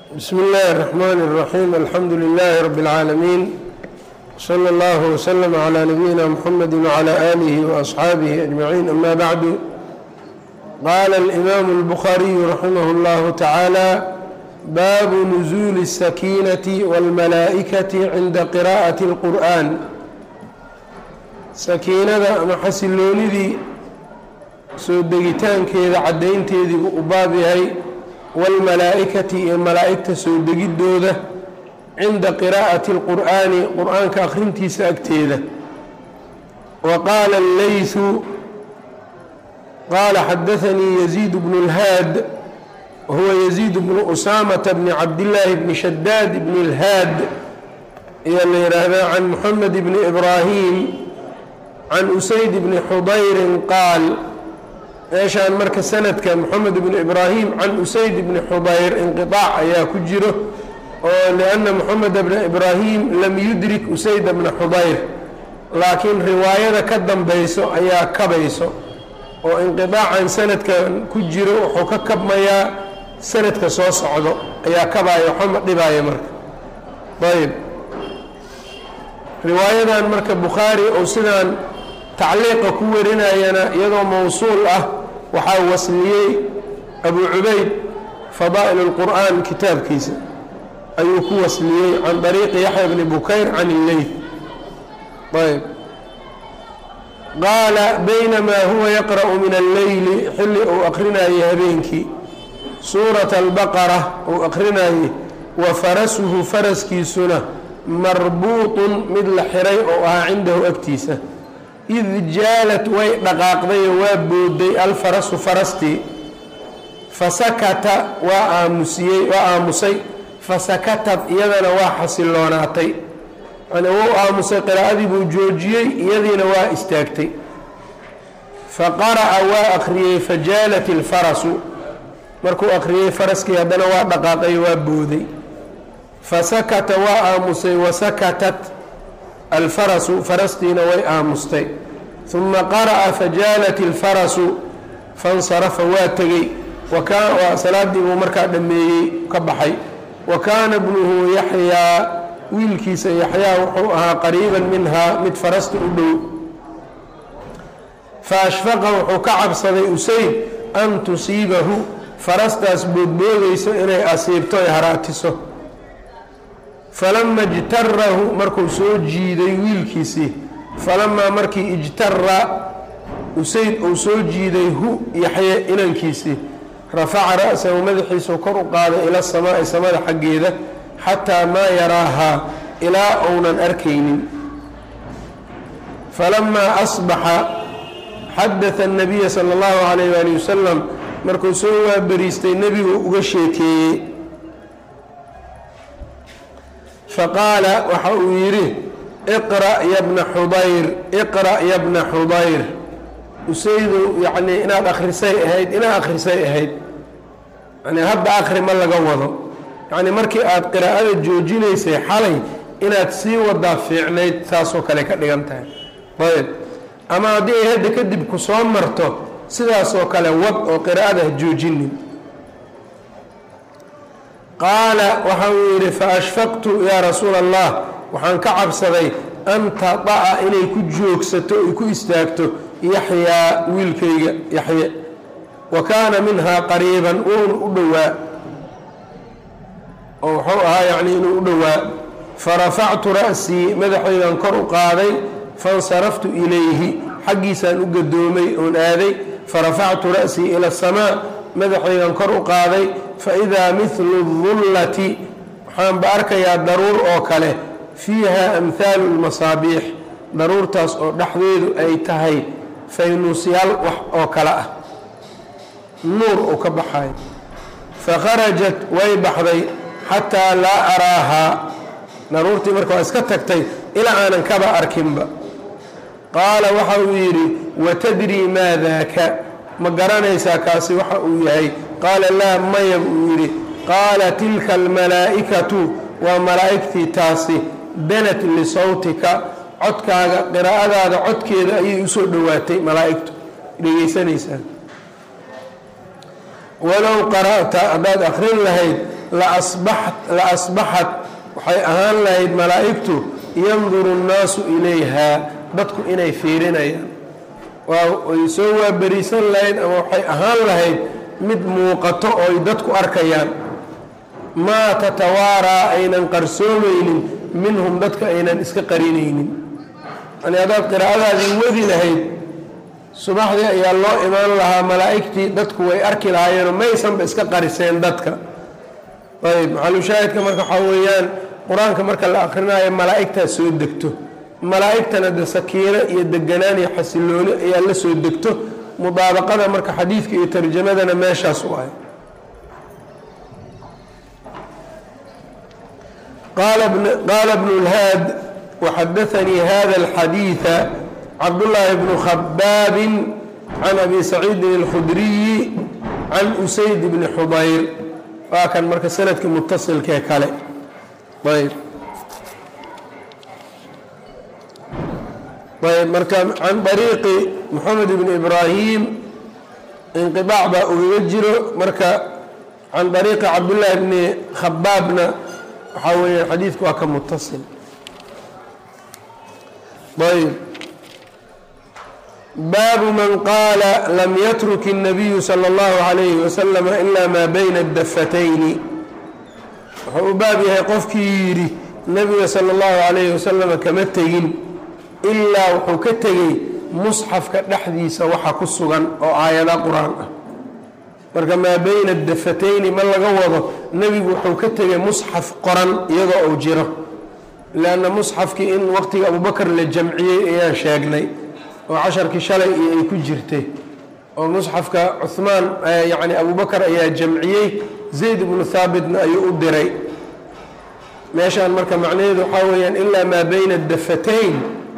bsm اllahi الرحmn الرaxيm alxamdu لlh rb العaalamiin slى اllah وslm عlى nabiyina mxamedi وعlى آlih وأصxaabih أجmaعiin ama bعdu qala الإmam الbkhariyu raximah اllah taعaalى baabu نزuli الsakiinaة wاlmalaaئikaةi cinda qirاءaة الqur'an sakiinada ama xasiloonidii soo degitaankeeda caddaynteedii u baab yahay wاlmalaaئikati iyo malaa'igta soo degiddooda cinda qiraa'ati اlqur'aani qur'aanka akhrintiisa agteeda wa qaala اleyثu qaala xadaثanii yaziid bnu اlhaad wahuwa yaziid bnu usaamata bni cabdillaahi bni shadaad bni اlhaad ayaa la yidhaahdaa can muxamed bni ibraahim can usayd bni xudayrin qaal meeshaan marka sanadka moxamed bni ibraahim can usayd bni xudayr inqiطaac ayaa ku jiro oo lianna moxamed bna ibraahim lam yudrik usayd bna xudayr laakiin riwaayada ka dambayso ayaa kabayso oo inqiطaacan sanadkan ku jiro wuxuu ka kabmayaa sanadka soo socdo ayaa kabaayo xoma dhibaayo marka ayb riwaayadan marka bukhaari ou sidaan tacliiqa ku warinayana iyadoo mowsuul ah waxaa wasliyey abu cubayd fadaa'il اlqur'an kitaabkiisa ayuu ku wasliyey can طariiqi yaxya bni bukayr can illeyth ayb qaala baynamaa huwa yaqra'u min alleyli xilli uu akrinayay habeenkii suurata albaqara uu akrinayey wa farasuhu faraskiisuna marbuuطun mid la xiray oo ahaa cindahu agtiisa id jaalat way dhaqaaqdayoo waa booday alfarasu farastii fasakata waa aamusiyey waa aamusay fasakatad iyadana waa xasiloonaatay yani wuu aamusay qiraa'adii buu joojiyey iyadiina waa istaagtay faqara'a waa akhriyey fajaalat ilfarasu markuu akhriyey faraskii haddana waa dhaqaaqay waa booday fasakata waa aamusay wasakatat alfarasu farastiina way aamustay uma qara'a fajaalat ilfarasu fansarafa waa tegey salaadii buu markaa dhammeeyey ka baxay wa kaana bnuhu yaxyaa wiilkiisa yaxyaa wuxuu ahaa qariiban minhaa mid farasta u dhow faashfaqa wuxuu ka cabsaday usayd an tusiibahu farastaas boodboodayso inay asiibto ay haraatiso falama ijtarahu markuu soo jiiday wiilkiisii falamaa markii ijtara usayd uu soo jiiday hu yaxye inankiisii rafaca ra'sahu madaxiisuu kor u qaaday ila samaa'i samada xaggeeda xataa maa yaraahaa ilaa uunan arkaynin falamaa asbaxa xadata الnabiya sala اllahu calayh waali wasalam markuu soo waabariistay nebigu uga sheekeeyey faqaala waxa uu yidhi iqra' ya bna xudayr iqra' ya bna xudayr usaydu yacnii inaad akhrisay ahayd inaad akhrisay ahayd yani hadda akhri ma laga wado yacni markii aad qiraa'ada joojinaysay xalay inaad sii wadaa fiicnayd saasoo kale ka dhigan tahay ayb ama haddii ay hadda kadib ku soo marto sidaasoo kale wad oo qiraa'ada ha joojinin qaala waxa uu yidhi faashfaqtu yaa rasuula allah waxaan ka cabsaday an tada'a inay ku joogsato ay ku istaagto yaxyaa wiilkayga yaxye wa kaana minhaa qariiban wuuna u dhowaa oo wuxuu ahaa yacni inuu u dhowaa farafactu ra'sii madaxaydan kor u qaaday faاnsaraftu ilayhi xaggiisaan u gadoomay oon aaday farafactu ra'sii ila asamaa madaxaydan kor u qaaday faidaa midlu dullati waxaanba arkayaa daruur oo kale fiiha amhaalu lmasaabiix daruurtaas oo dhexdeedu ay tahay faynuusyaal wax oo kale ah nuur uu ka baxayo fakharajat way baxday xataa laa araahaa daruurtii marka waa iska tagtay ilaa aanan kaba arkinba qaala waxa uu yidhi watadrii maa daaka ma garanaysaa kaasi waxa uu yahay qaala laa maya buu yidhi qaala tilka almalaa'ikatu waa malaa'igtii taasi danat lisawtika codkaaga qiraa'adaada codkeeda ayay usoo dhowaatay malaa'igtu dhegaysanaysaa walow qara'ta haddaad akrin lahayd la asbaxat waxay ahaan lahayd malaa'igtu yanduru nnaasu ilayhaa dadku inay fiirinayaan way soo waaberiisan lahayd ama waxay ahaan lahayd mid muuqato oo ay dadku arkayaan maa tatawaaraa aynan qarsoomaynin minhum dadka aynan iska qarinaynin yani haddaad qiraa'adaadii wadi lahayd subaxdii ayaa loo imaan lahaa malaa'igtii dadku way arki lahaayeenoo maysanba iska qariseen dadka ayb maxalushaahidka marka waxaa weeyaan qur-aanka marka la akrinaayo malaa'igtaa soo degto malaa'igtana de sakiino iyo deganaan iyo xasilooni ayaa la soo degto mudaabaqada marka xadiidka iyo tarjamadana meeshaas u ahay qaala bnu lhaad waxadaanii hada alxadiida cabdullaahi bnu khabaabin can abi saciidin اlkhudriyi can usayd bni xudayr waa kan marka sanadkii mutasilkee kale ayb ayb marka can ariiqi moxamed bni ibraahim inqiaac baa ugaga jiro marka can ariiqi cabdullaahi bni khabaabna waxaa weya xadiidku waa ka mutasil ayb baabu man qaala lam yatruk الnabiyu salى اllahu عalayhi waslama ila maa bayna dafatayni wuxuu u baab yahay qofkii yidhi nebiga salى اllahu عalayhi wasalama kama tegin ilaa wuxuu ka tegey musxafka dhexdiisa waxa ku sugan oo aayada qur-aan ah marka maa bayna dafatayni ma laga wado nebigu wuxuu ka tegay musxaf qoran iyadoo uu jiro lanna musxafkii in waqtiga abubakar la jamciyey ayaan sheegnay oo casharkii shalay iyo ay ku jirtay oo musxafka cuhmaan yacni abubakar ayaa jamciyey zayd ibnu haabitna ayuu u diray meeshaan marka macnaheedu waxaa weeyaan ilaa maa bayna dafatayn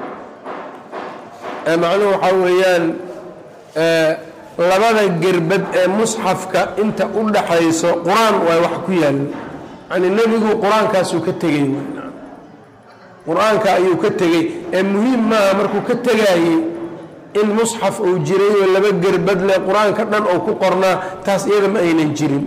macnuhu waxaa weeyaan labada gerbad ee musxafka inta u dhaxayso qur-aan waa wax ku yaalla yani nebigu qur-aankaasuu ka tegey qur-aanka ayuu ka tegey ee muhiim maaha markuu ka tegaayey in musxaf uu jiray oo laba gerbad leh qur-aanka dhan ou ku qornaa taas iyada ma aynan jirin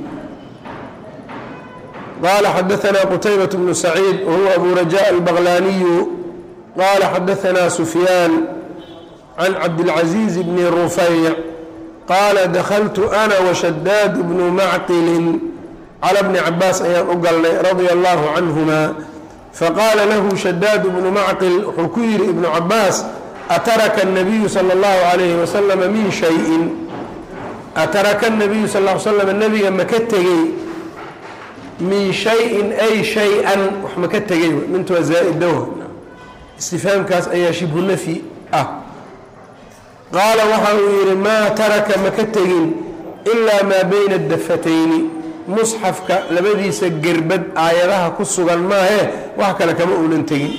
qaala xadaanaa qutaybat bnu saciid wahuwa abu raja albaqlaaniyu qaala xadaanaa sufyaan can cabdilcaziiz bni rufayc qaala dakhaltu ana washadaad bnu macqilin cala bni cabaas ayaan u galnay radia allahu canhuma faqaala lahu shadaad bnu macqil wuxuu ku yidhi ibnu cabaas ataraka الnabiyu salى اllahu عalayhi waslama min shayin ataraka الnabiyu sal ll slam nebiga maka tegey min shayin ay shay-an wax maka tegey mintu waa zaa-idaw istifaamkaas ayaa shibhu nafyi ah qaala waxa uu yidhi maa taraka maka tegin ilaa maa bayna dafatayni musxafka labadiisa gerbad aayadaha ku sugan maahee wax kale kama uunan tegin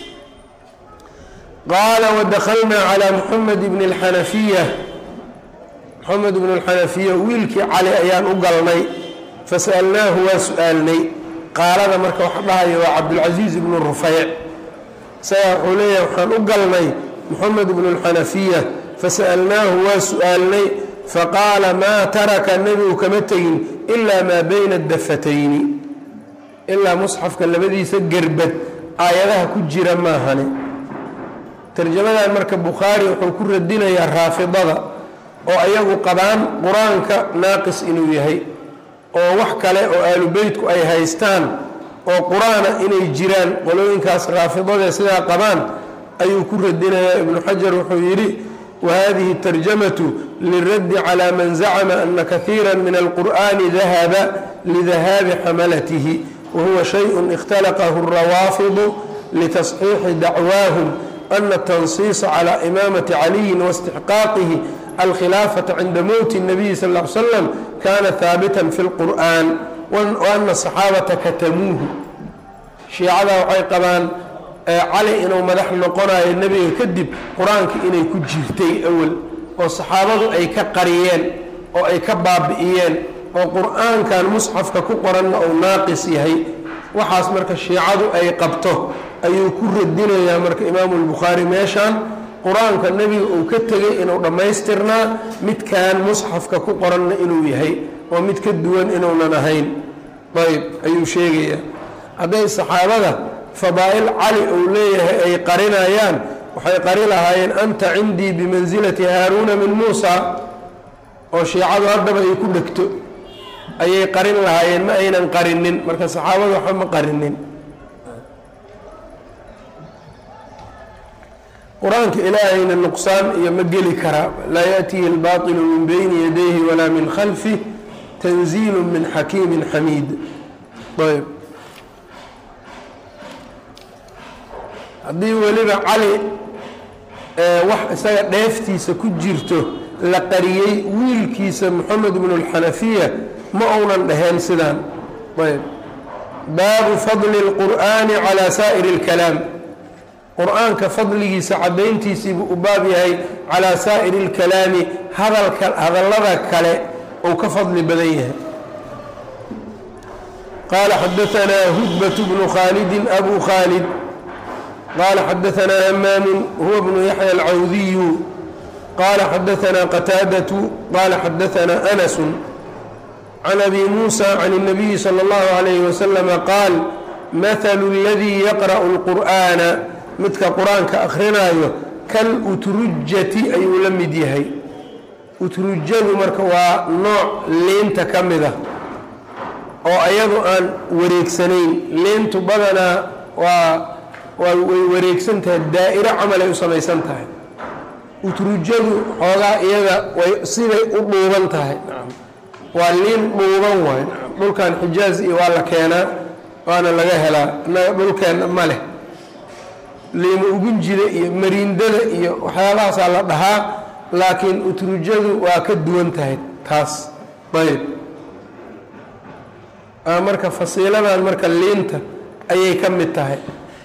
qaala wadakhalnaa calaa muxamed bni اlxanafiya moxamed bn اlxanafiya wiilkii cali ayaan u galnay fasa'alnaahu waa su-aalnay qaalada marka wax dhahaya waa cabdulcasiiz ibnu rufayc isagaa wuxuu leeyahay waxaan u galnay moxamed bnu اlxanafiya fasa'alnaahu waa su-aalnay faqaala maa taraka nebigu kama tegin ilaa maa bayna dafatayni ilaa musxafka labadiisa gerbad aayadaha ku jira maahane tarjamadan marka bukhaari wuxuu ku radinayaa raafidada oo ayagu qabaan qur-aanka naaqis inuu yahay oo wax kale oo aalubeytku ay haystaan oo qur-aana inay jiraan qolooyinkaas raafidadee sidaa qabaan ayuu ku radinayaa ibnu xajar wuxuu yidhi whadihi الtarjamaة liلraddi calى man zacma ana kahiira min alqur'ani dahaba lidahaabi xamalatihi wahuwa shayء اkhtalaqahu الrawaafidu litasxiixi dacwaahum ana الtansiisa calى imaamati caliyi واstixqaaqihi alkhilaafaةa cinda mowti الnabiyi sal ا slam kana haabita fi اlqur'an waana الصaxaabata katamuuhu shiicada waxay qabaan cali inuu madax noqonayo nebiga kadib qur-aanka inay ku jirtay awel oo saxaabadu ay ka qariyeen oo ay ka baabi'iyeen oo qur-aankan musxafka ku qoranna uu naaqis yahay waxaas marka shiicadu ay qabto ayuu ku radinayaa marka imaamu lbukhaari meeshan qur-aanka nebiga uu ka tegay inuu dhammaystirnaa midkan musxafka ku qoranna inuu yahay oo mid ka duwan inuunan ahayn ayb ayuu sheegayaa hadday saxaabada fadaa'il cali uu leeyahay ay qarinayaan waxay qari lahaayeen anta cindii bimansilati haaruuna min muusa oo shiicadu haddaba ay ku dhegto ayay qarin lahaayeen ma aynan qarinin marka saxaabada waxba ma qarinin qur-aanka ilaahayna nuqsaan iyo ma geli karaa laa yaأtihi اlbaطilu min bayni yadayhi walaa min khalfih tanziilu min xakiimi xamiid ayb haddii weliba cali wax isaga dheeftiisa ku jirto la qariyey wiilkiisa moxamed bnu اlxanafiya ma uunan dhaheen sidaan ayb baabu fadli اlqur'ani calى saa'ir اlkalaam qur-aanka fadligiisa caddayntiisiibuu u baab yahay calaa saa'iri اlkalaami hadalka hadallada kale uu ka fadli badan yahay qaala xadaanaa hudbat bnu khaalidi abu khaalid qaala xadaanaa hamaamu huwa bnu yaxya alcawdiyu qaala xadaanaa qataadatu qaala xadaanaa anasu can abi muusa can الnabiyi salى اllahu عalayh waslama qaal mahalu اladii yaqra'u اlqur'ana midka qur-aanka akrinaayo kal utrujati ayuu la mid yahay utrujadu marka waa nooc liinta ka mid ah oo ayadu aan wareegsanayn liintu badanaa waa waa way wareegsan tahay daa'iro camal ay u samaysan tahay utrujadu xoogaa iyada way siday u dhuuban tahay waa liin dhuuban waay dhulkan xijaaz iyo waa la keenaa waana laga helaa innaga dhulkeenna ma leh liima ugunjida iyo mariindada iyo waxyaabahaasaa la dhahaa laakiin utrujadu waa ka duwan tahay taas ayb marka fasiiladan marka liinta ayay ka mid tahay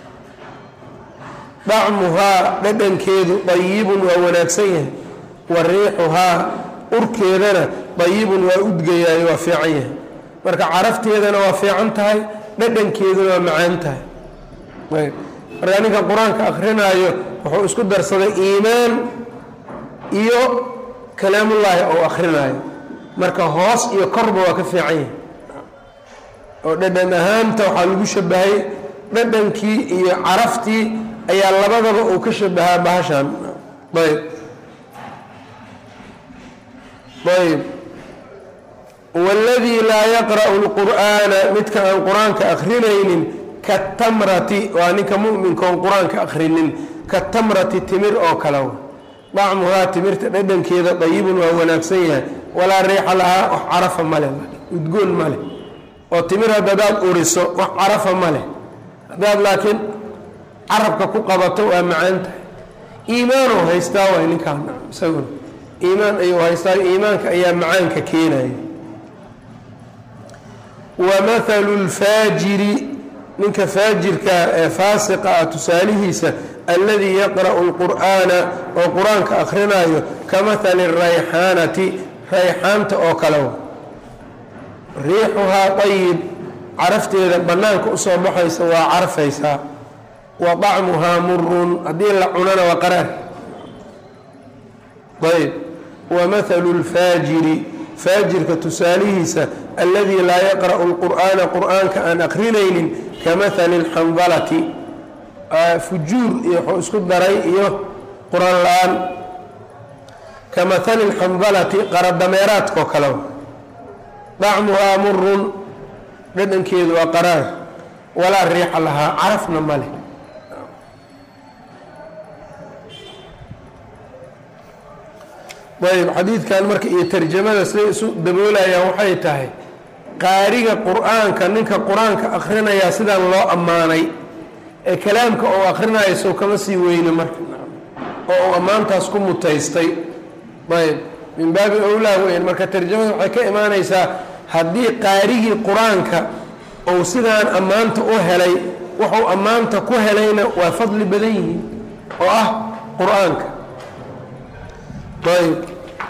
dacmuhaa dhadhankeedu dayibun waa wanaagsan yahay wa riixuhaa urkeedana dayibun waa udgayaayo waa fiican yahay marka carafteedana waa fiican tahay dhadhankeeduna waa macaan tahay ayb markaa ninka qur-aanka akrinaayo wuxuu isku darsaday iimaan iyo kalaamullaahi ou akrinaayo marka hoos iyo korba waa ka fiican yahay oo dhadhan ahaanta waxaa lagu shabahay dhadhankii iyo caraftii ayaa labadaba uu ka shabahaa bahashan ayb ayb waladii laa yaqra'u lqur'aana midka aan qur-aanka akrinaynin katamrati waa ninka muminka oon qur-aanka akrinin katamrati timir oo kale dacmuhaa timirta dhadhankeeda dayibun waa wanaagsan yahay walaa riixa lahaa wax carafa male udgoon male oo timir hadadaad uriso wax carafa male haddaad laakiin carabka ku qabato waa macaan tahay iimaanoo haystaa waay ninkaan isaguna iimaan ayuu haystaa iimaanka ayaa macaanka keenaya wa mathalu lfaajiri ninka faajirka ee faasiqa ah tusaalihiisa alladii yaqra'u lqur'aana oo qur-aanka akrinaayo ka mahali rayxaanati rayxaanta oo kale riixuhaa ayib carafteeda bannaanka usoo baxaysa waa carfaysaa wa dacmuhaa murun haddii la cunana waa qaraar ayb wa mathalu lfaajiri faajirka tusaalihiisa alladii laa yaqra'u lqur'aana qur'aanka aan akrinaynin ka mahali lxandalati fujuur iyo wuxuu isku daray iyo qur-aan la-aan ka mahali lxandalati qaradameeraadkao kale dacmuhaa murun dhadhankeedu waa qaraar walaa riixa lahaa carafna ma leh ayb xadiidkan marka iyo tarjamada siday isu daboolayaan waxay tahay qaariga qur-aanka ninka qur-aanka akrinayaa sidaan loo ammaanay ee kalaamka oo akrinaya sow kama sii weyne marka oo uu ammaantaas ku mutaystay ayb min baabi owlaa weyn marka tarjamada waxay ka imaanaysaa haddii qaarigii qur-aanka uu sidaan ammaanta u helay wuxuu ammaanta ku helayna waa fadli badan yihiin oo ah qur-aanka ayb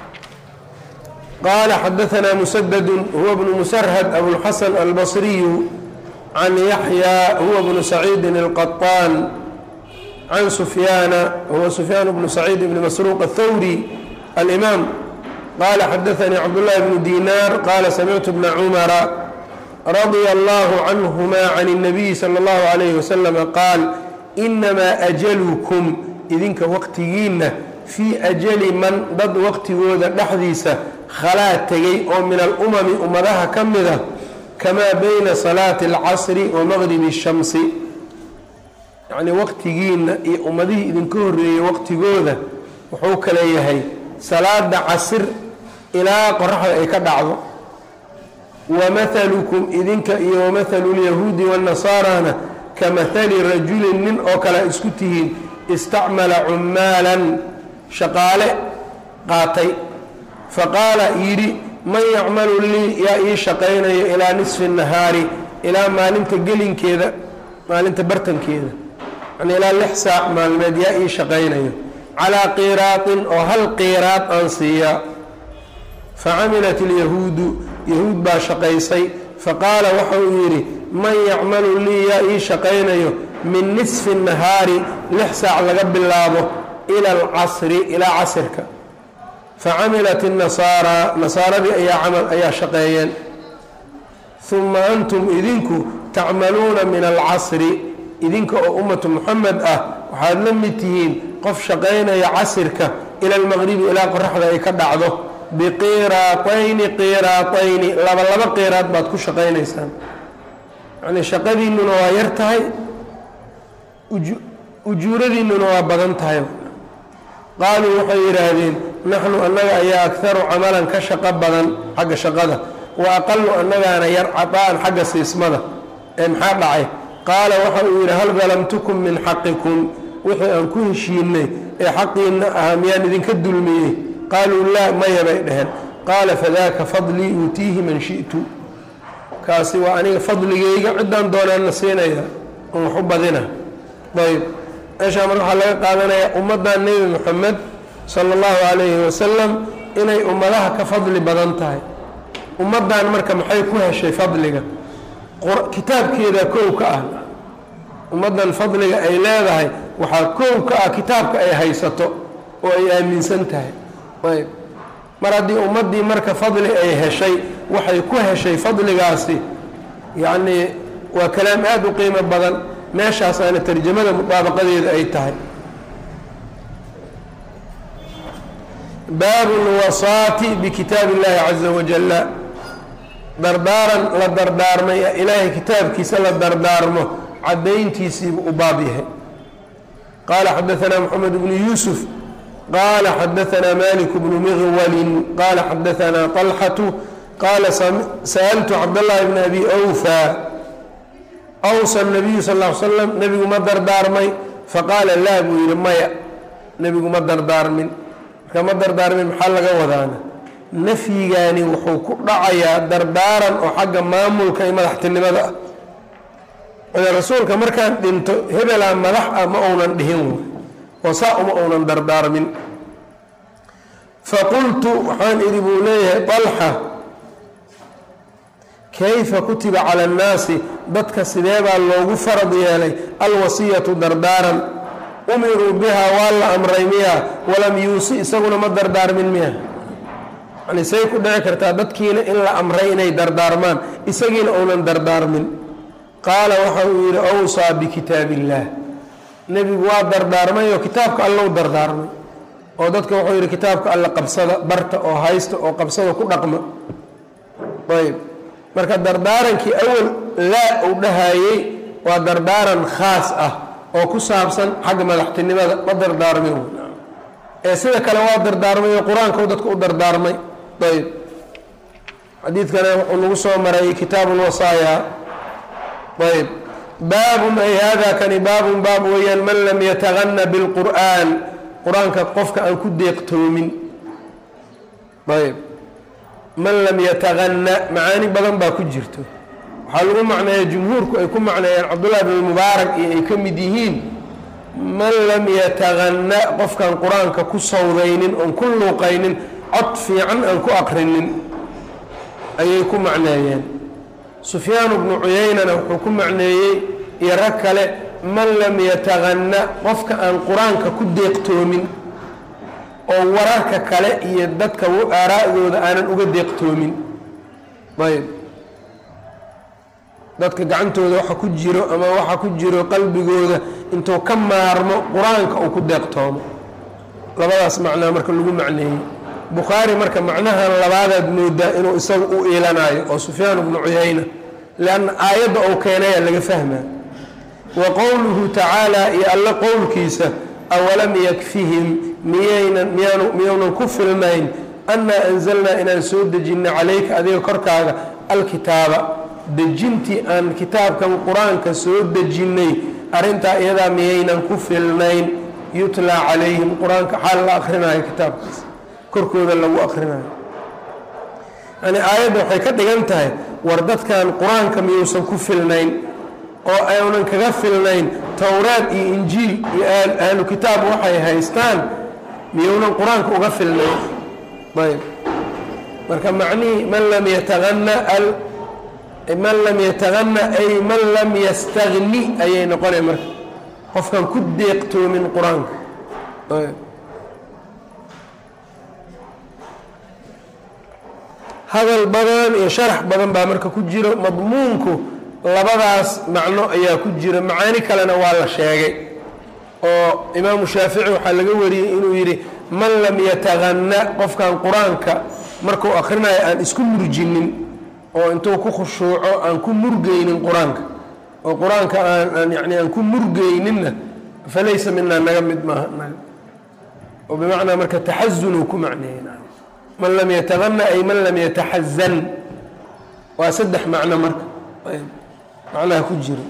qaala xadaanaa musadadu huwa bnu musarhad abulxasan albasriyu can yaxya huwa bnu saciidin alqaطaan can sufyaana huwa sufyaan bnu saciid bni masruuq athawri alimaam qaala xadaanii cabdullahi bnu dinaar qaala samictu bna cumara radia allahu canhuma can الnabiyi salى اllahu alayhi waslama qaal inamaa ajalukum idinka waqtigiinna fii ajali man dad waqtigooda dhexdiisa khalaa tegay oo min alumami ummadaha ka mida kamaa bayna salaati اlcasri wa maqribi الshamsi yacnii waqtigiinna iyo ummadihii idinka horreeyey waqtigooda wuxuu kale yahay salaada casir ilaa qoraxda ay ka dhacdo wamahalukum idinka iyo wamahalu lyahuudi waannasaarana ka mahali rajulin nin oo kale isku tihiin istacmala cummaalan shaqaale qaatay faqaala yidhi man yacmalu lii yaa ii shaqaynayo ilaa nisfi nahaari ilaa maalinta gelinkeeda maalinta bartankeeda yani ilaa lix saac maalmeed yaa ii shaqaynayo calaa qiiraatin oo hal qiiraad aan siiyaa facamilat ilyahuudu yahuud baa shaqaysay faqaala waxa uu yidhi man yacmalu lii yaa ii shaqaynayo min nisfi nahaari lix saac laga bilaabo ila alcasri ilaa casirka facamilat innasaaraa nasaaradii ayaa camal ayaa shaqeeyeen uma antum idinku tacmaluuna min alcasri idinka oo ummatu muxamed ah waxaad la mid tihiin qof shaqaynaya casirka ila almaqribi ilaa qoraxda ay ka dhacdo biqiiraatayni qiiraatayni laba laba qiiraad baad ku shaqaynaysaan yacnii shaqadiinnuna waa yar tahay ujuuradiinnuna waa badan tahay qaaluu waxay yidhaahdeen naxnu annaga ayaa akharu camalan ka shaqo badan xagga shaqada wa aqalu annagaana yar cadaan xagga siismada ee maxaa dhacay qaala waxa uu yidhi hal dalamtukum min xaqikum wixii aan ku heshiinay ee xaqiinna ahaa miyaan idinka dulmiyey qaaluu laa maya bay dheheen qaala fadaaka fadlii uutiihi man shi'tu kaasi waa aniga fadligayga ciddaan doonaanna siinaya on wax u badina ayb meeshaa marka waxaa laga qaadanayaa ummaddan nebi moxamed sala allahu calayhi wasalam inay ummadaha ka fadli badan tahay ummaddan marka maxay ku heshay fadliga kitaabkeeda kow ka ah ummaddan fadliga ay leedahay waxaa kow ka ah kitaabka ay haysato oo ay aaminsan tahay ayb mar haddii ummaddii marka fadli ay heshay waxay ku heshay fadligaasi yacnii waa kalaam aada u qiimo badan meeshaasaana tarjamada mudaabaqadeeda ay tahay baabu lwasaati bikitaabi اllahi caza wajala dardaaran la dardaarmay ilaahay kitaabkiisa la dardaarmo cadayntiisiibuu u baab yahay qaala xadaanaa moxamed bnu yuusuf qaala xadaanaa malik bnu miqwalin qaala xadaanaa طalxatu qaala sa'altu cabdاllahi bn abi awfa awsa nabiyu sal l slam nebigu ma dardaarmay faqaala laa buu yidhi maya nebigu ma dardaarmin marka ma dardaarmin maxaa laga wadaana nafyigaani wuxuu ku dhacayaa dardaaran oo xagga maamulka iyo madaxtinimada ah rasuulka markaan dhinto hebelaa madax ah ma uunan dhihin oo saa uma uunan dardaarmin faqultu waxaan idhi buu leeyahay alxa kayfa kutiba cala annaasi dadka sideebaa loogu farad yeelay alwasiyatu dardaaran umiruu bihaa waa la amray miya walam yuusi isaguna ma dardaarmin miya yani say ku dhici kartaa dadkiina in la amray inay dardaarmaan isagiina uunan dardaarmin qaala waxa uu yidhi awsaa bikitaab illaah nebigu waa dardaarmay oo kitaabka allow dardaarmay oo dadka wuxuu yidhi kitaabka alla qabsada barta oo haysta oo qabsada ku dhaqma ayb marka dardaarankii awal laa uu dhahayey waa dardaaran khaas ah oo ku saabsan xagga madaxtinimada ma dardaarmin ee sida kale waa dardaarmay oo qur-aanka dadka u dardaarmay ayb xadiidkana wuxuu nagu soo maray kitaabu lwasaaya ayb baabun ay hada kani baabun baab weeyaan man lam yatagana bilqur'aan qur-aanka qofka aan ku deeqtoomin ayb man lam yatagana macaani badan baa ku jirto waxaa lagu macneeya jumhuurku ay ku macneeyeen cabdullahi bn mubaarak iyo ay ka mid yihiin man lam yatagana qofkaan qur-aanka ku sawdaynin oon ku luuqaynin cod fiican aan ku aqrinin ayay ku macneeyeen sufyaan bnu cuyaynana wuxuu ku macneeyey iyo rag kale man lam yatagana qofka aan qur-aanka ku deeqtoomin oo wararka kale iyo dadka aaraa'dooda aanan uga deeqtoomin ayb dadka gacantooda waxa ku jiro ama waxa ku jiro qalbigooda intuu ka maarmo qur-aanka uu ku deeqtoomo labadaas macnaa marka lagu macneeyey bukhaari marka macnahan labaadaad moodaa inuu isagu u iilanayo oo sufyaan bnu cuyayna lianna aayadda uu keenaya laga fahmaa wa qowluhu tacaala iyo alle qowlkiisa awalam yakfihim miyaynan miyaanu miyounan ku filnayn annaa anzalnaa inaan soo dejinay calayka adiga korkaaga alkitaaba dejintii aan kitaabkan qur-aanka soo dejinnay arrintaa iyadaa miyaynan ku filnayn yutlaa calayhim qur-aanka xaal la akhrinayo kitaabkaas korkooda lagu akhrinayo yani aayadda waxay ka dhigan tahay war dadkan qur-aanka miyuusan ku filnayn oo aynan kaga filnayn towraad iyo injiil iyo ahlu kitaab waxay haystaan miyuunan qur-aanka uga filnayn ayb marka macnihii man lam yataana man lam yatagana ay man lam yastagni ayay noqonay marka qofkan ku deeqtoomin qur-aanka hadal badan iyo sharax badan baa marka ku jiro madmuunku labadaas macno ayaa ku jira macaani kalena waa la sheegay oo imaamu shaafici waxaa laga wariyey inuu yidhi man lam yatagana qofkan qur-aanka markuu akhrinayo aan isku murjinin oo intuu ku khushuuco aan ku murgeynin qur-aanka oo qur-aanka aan yani aan ku murgeyninna falaysa minaa naga mid maaha naga oo bimacnaa marka taxazunuu ku macneeyey man lam yatagana ay man lam yataxazan waa saddex macno marka macnaha ku jiro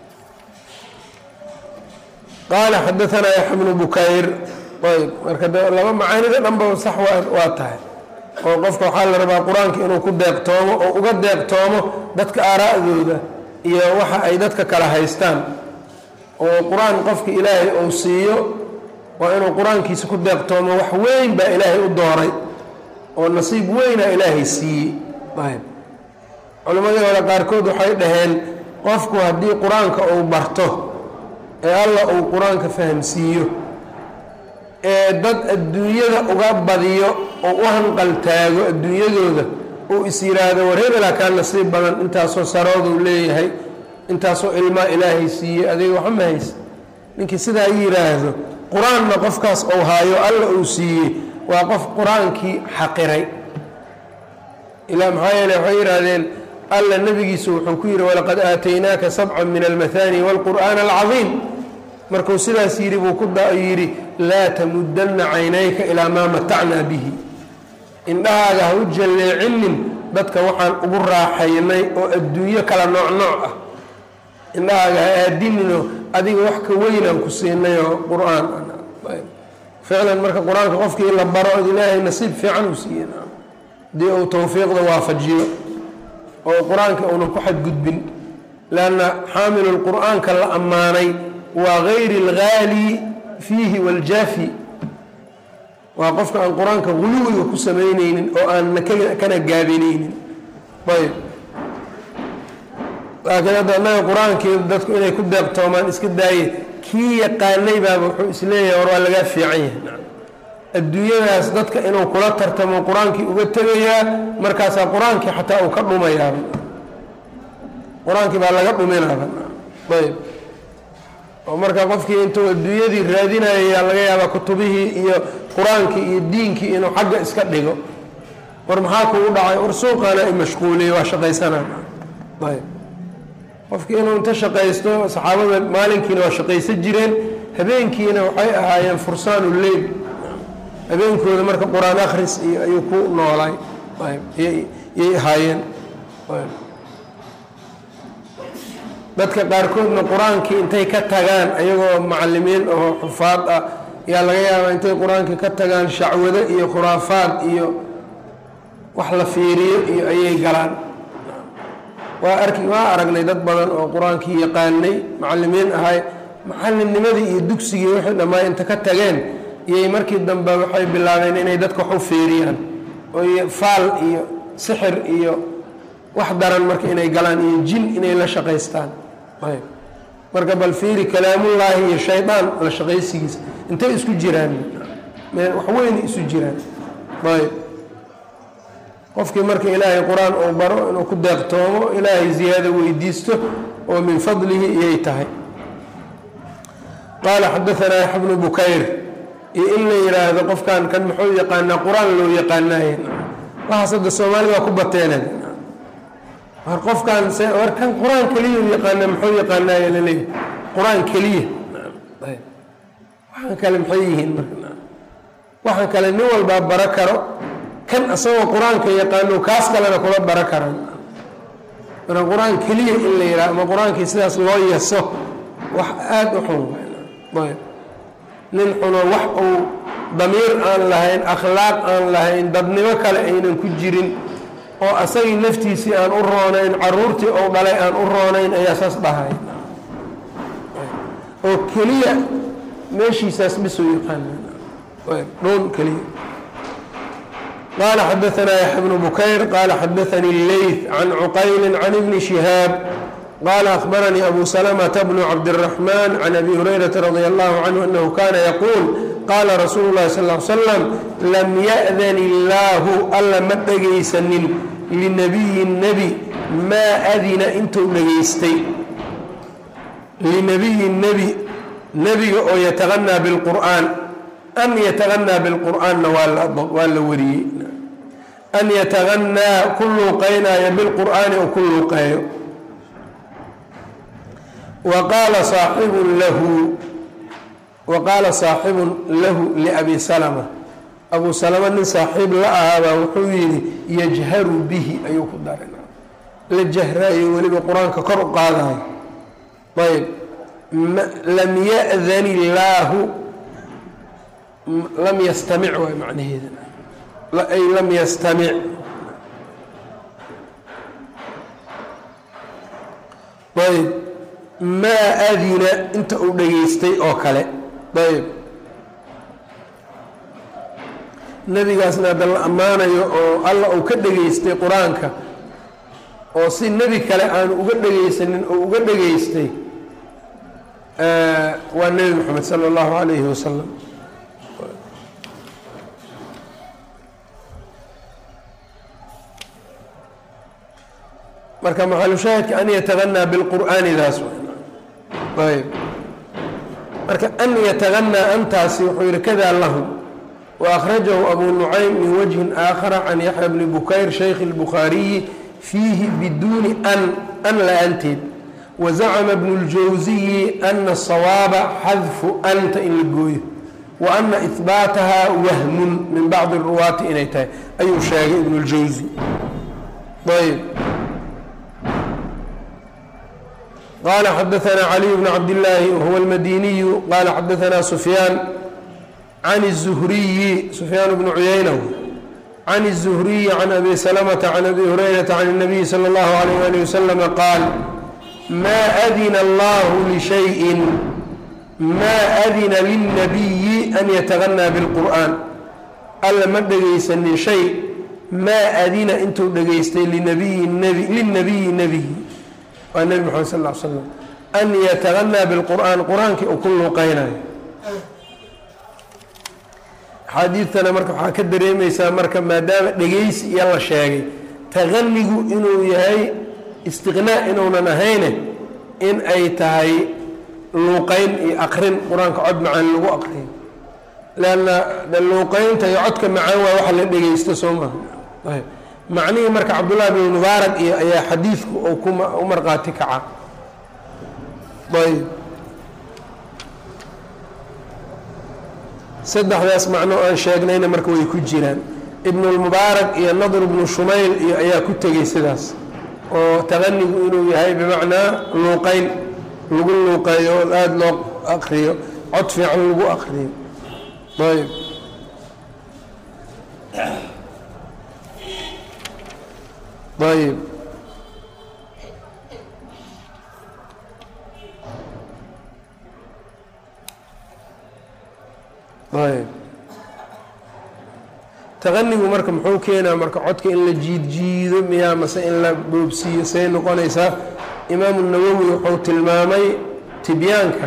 qaala xadaanaa yaxya bnu bukayr ayb marka laba macaanida dhanba sax waa tahay oo qofka waxaa la rabaa qur-aanka inuu ku deeqtoomo oo uga deeqtoomo dadka aaraa'dooda iyo waxa ay dadka kala haystaan oo qur-aan qofka ilaahay uu siiyo waa inuu qur-aankiisa ku deeqtoomo wax weyn baa ilaahay u dooray oo nasiib weyna ilaahay siiyey ayb culimmadii hore qaarkood waxay dhaheen qofku haddii qur-aanka uu barto ee alla uu qur-aanka fahamsiiyo ee dad adduunyada uga badiyo oo u hanqaltaago adduunyadooda uu is yidhaahdo war hebelaa kaa nasiib badan intaasoo sarooduu leeyahay intaasoo ilmaa ilaahay siiyey adiga waxa ma haysa ninkii sidaa yidhaahdo qur-aanna qofkaas uu haayo alla uu siiyey waa qof qur-aankii xaqiray ilaa maxaa yeele waxay yidhaahdeen alla nebigiisu wuxuu ku yidhi walaqad aataynaaka sabcan min almahaani waalqur'aana alcadiim markuu sidaas yidhi buu ku yidhi laa tamudanna caynayka ilaa maa matacnaa bihi indhahaaga ha u jalleecinin dadka waxaan ugu raaxaynay oo adduunyo kala nooc nooc ah indhahaaga ha aadininoo adiga wax ka weynaan ku siinay oo qur-aan ficlan marka qur-aanka qofkii la baro od ilaahay nasiib fiican uu siiye haddii uu tawfiiqda waafajiyo oo qur-aanka uunan ku xadgudbin leanna xaamilu lqur'aanka la ammaanay waa gayri alghaali fiihi waljaafi waa qofka aan qur-aanka guluwiga ku samaynaynin oo aan kana gaabinaynin ayb laakiin hadda annaga qur-aankii dadku inay ku deeqtoomaan iska daaye kii yaqaanay baaba wuxuu isleeyahay war waa lagaa fiican yahay adduunyadaas dadka inuu kula tartamo qur-aankii uga tegayaa markaasaa qur-aankii xataa uu ka dhumayaa qur-aankii baa laga dhuminaaba ayb oo marka qofkii intuu adduunyadii raadinayayaa laga yaabaa kutubihii iyo qur-aankii iyo diinkii inuu xagga iska dhigo war maxaa kugu dhacay war suuqaana i mashquuliyey waa shaqaysanaa ayb qofkii inuu inta shaqaysto saxaabada maalinkiina waa shaqaysan jireen habeenkiina waxay ahaayeen fursaanu leyl habeenkooda marka qur-aan akhris iyo ayuu ku noolaay yay ahaayeen dadka qaarkoodna qur-aankii intay ka tagaan ayagoo macalimiin oo xufaad ah ayaa laga yaabaa intay qur-aankii ka tagaan shacwado iyo khuraafaad iyo wax la fiiriyo iyo ayay galaan waa arki waa aragnay dad badan oo qur-aankii yaqaanay macalimiin ahay macalimnimadii iyo dugsigii wixii dhammaa inta ka tageen iyay markii dambe waxay bilaabeen inay dadka wax u feeriyaan oo faal iyo sixir iyo wax daran marka inay galaan iyo jin inay la shaqaystaan ayb marka bal fiiri kalaamullaahi iyo shaydaan la shaqaysigiisa intay isku jiraan wax weynay isu jiraan ayb qofkii marka ilaahay qur-aan uu baro inuu ku deeqtoomo ilaahay ziyaado weydiisto oo min fadlihi iyay tahay qaala xadaanaa yaxya bnu bukayr iyo in la yidhaahdo qofkan kan muxuu yaqaanaa qur-aan loo yaqaanaaye waxaas hadda soomaalida waa ku bateeneen war qofkan war kan qur-aan keliya yaqaana muxuu yaqaanaaye laleeyahy qur-aan keliya waxaan kale maxay yihiin marka waxaan kale nin walbaa baro karo kan asagoo qur-aanka yaqaano kaas kalena kula baro karan marka qur-aan keliya in la yidhaha ama qur-aankii sidaas loo yaso wax aada u xun ayb nin xuno wax uu damiir aan lahayn akhlaaq aan lahayn dadnimo kale aynan ku jirin oo asagii naftiisii aan u roonayn caruurtii ou dhalay aan u roonayn ayaa saas dhahay oo keliya meeshiisaas bisuu yaqaana dhoon keliya qaala xadaanaa yaxya bnu bukayr qaala xadaanii leyth can cuqayli can ibni shihaab qaala ahbaranii abu salamata bnu cabdiraxmaan can abi hurayrata radi allahu canhu anahu kana yaquul qaala rasuulu llahi sal l slam lam ya'dan illaahu alla ma dhegaysanin linabiyi nebi maa adina intuu dhegaystay linabiyi nebi nebiga oo yataqanaa bilqur'aan an yataqanaa bilqur'aanna waa la wariyey an yataqanaa ku luuqaynaayo bilqur'aani oo ku luuqeeyo wa qaala saaxibun lahu wa qaala saaxibun lahu liabi salama abu salama nin saaxiib la ahaabaa wuxuu yidhi yajharu bihi ayuu ku darin la jahraayo weliba qur-aanka kor u qaadayo ayb lam ya'dan illaahu lam yastamic waay macnaheeda ay lam yastamic ayb maa adina inta uu dhegaystay oo kale ayb nebigaasna hadda la ammaanayo oo alla uu ka dhegaystay qur-aanka oo si nebi kale aanu uga dhegaysanin oo uga dhegaystay waa nebi moxamed sala allahu calayhi wasalam marka maxalushaahidka an yataganaa bilqur'aanidaas ayb marka an yataganaa antaasi wuxuu yihi kadaa lahum waأkhrajahu abu nucaym min wajhin aakhara can yaxya bni bukayr shaykhi اlbukhaariyi fiihi biduuni an an la-aanteed wazacama bnu اljawsiyi ana sawaaba xadfu anta in la gooyo wa ana ihbaataha wahmun min bacdi ruwaati inay tahay ayuu sheegay ibnu اljawsi ayb qال xdثna علي بن cبد اللahi wهو الmdيني qال xdثna سفyاn عن الزهري سفyاn بن عyynة عن الزهري عن أbي سلمة عن أbي هريرة عن النبي slى الله عليه وaلiه وسلم qاal ma أdن الlه لشhيء ma أdina للنبي أn yتغنى بالqرآن alla ma dhegaysanin shay maa adina intuu dhegaystay lلنبي nbي waa nebi moxamed sal ll ly slam an yataganaa bilqur'aan qur-aankii uu ku luuqeynayo axaadiidtana marka waxaa ka dareemaysaa marka maadaama dhegaysi iyo la sheegay taqanigu inuu yahay istiqnaa inuunan ahayne in ay tahay luuqeyn iyo aqrin qur-aanka cod macaan lagu aqriyo leanna luuqeynta iyo codka macaan waa waxa la dhegaysto soo maha macnihii marka cabdullahi bn mubaarak iyo ayaa xadiidku uu ku marqaati kaca ayb saddexdaas macno aan sheegnayna marka way ku jiraan ibnulmubaarak iyo nadr bnu shumayl iyo ayaa ku tegey sidaas oo taqanigu inuu yahay bimacnaa luuqeyn lagu luuqeeyo oo aada loo aqriyo cod fiican lagu aqriyo ayb ayb ayb taqanigu marka muxuu keenaa marka codka in la jiid jiido miyaa mase in la boobsiiyo say noqonaysaa imaamu nawowi wuxuu tilmaamay tibyaanka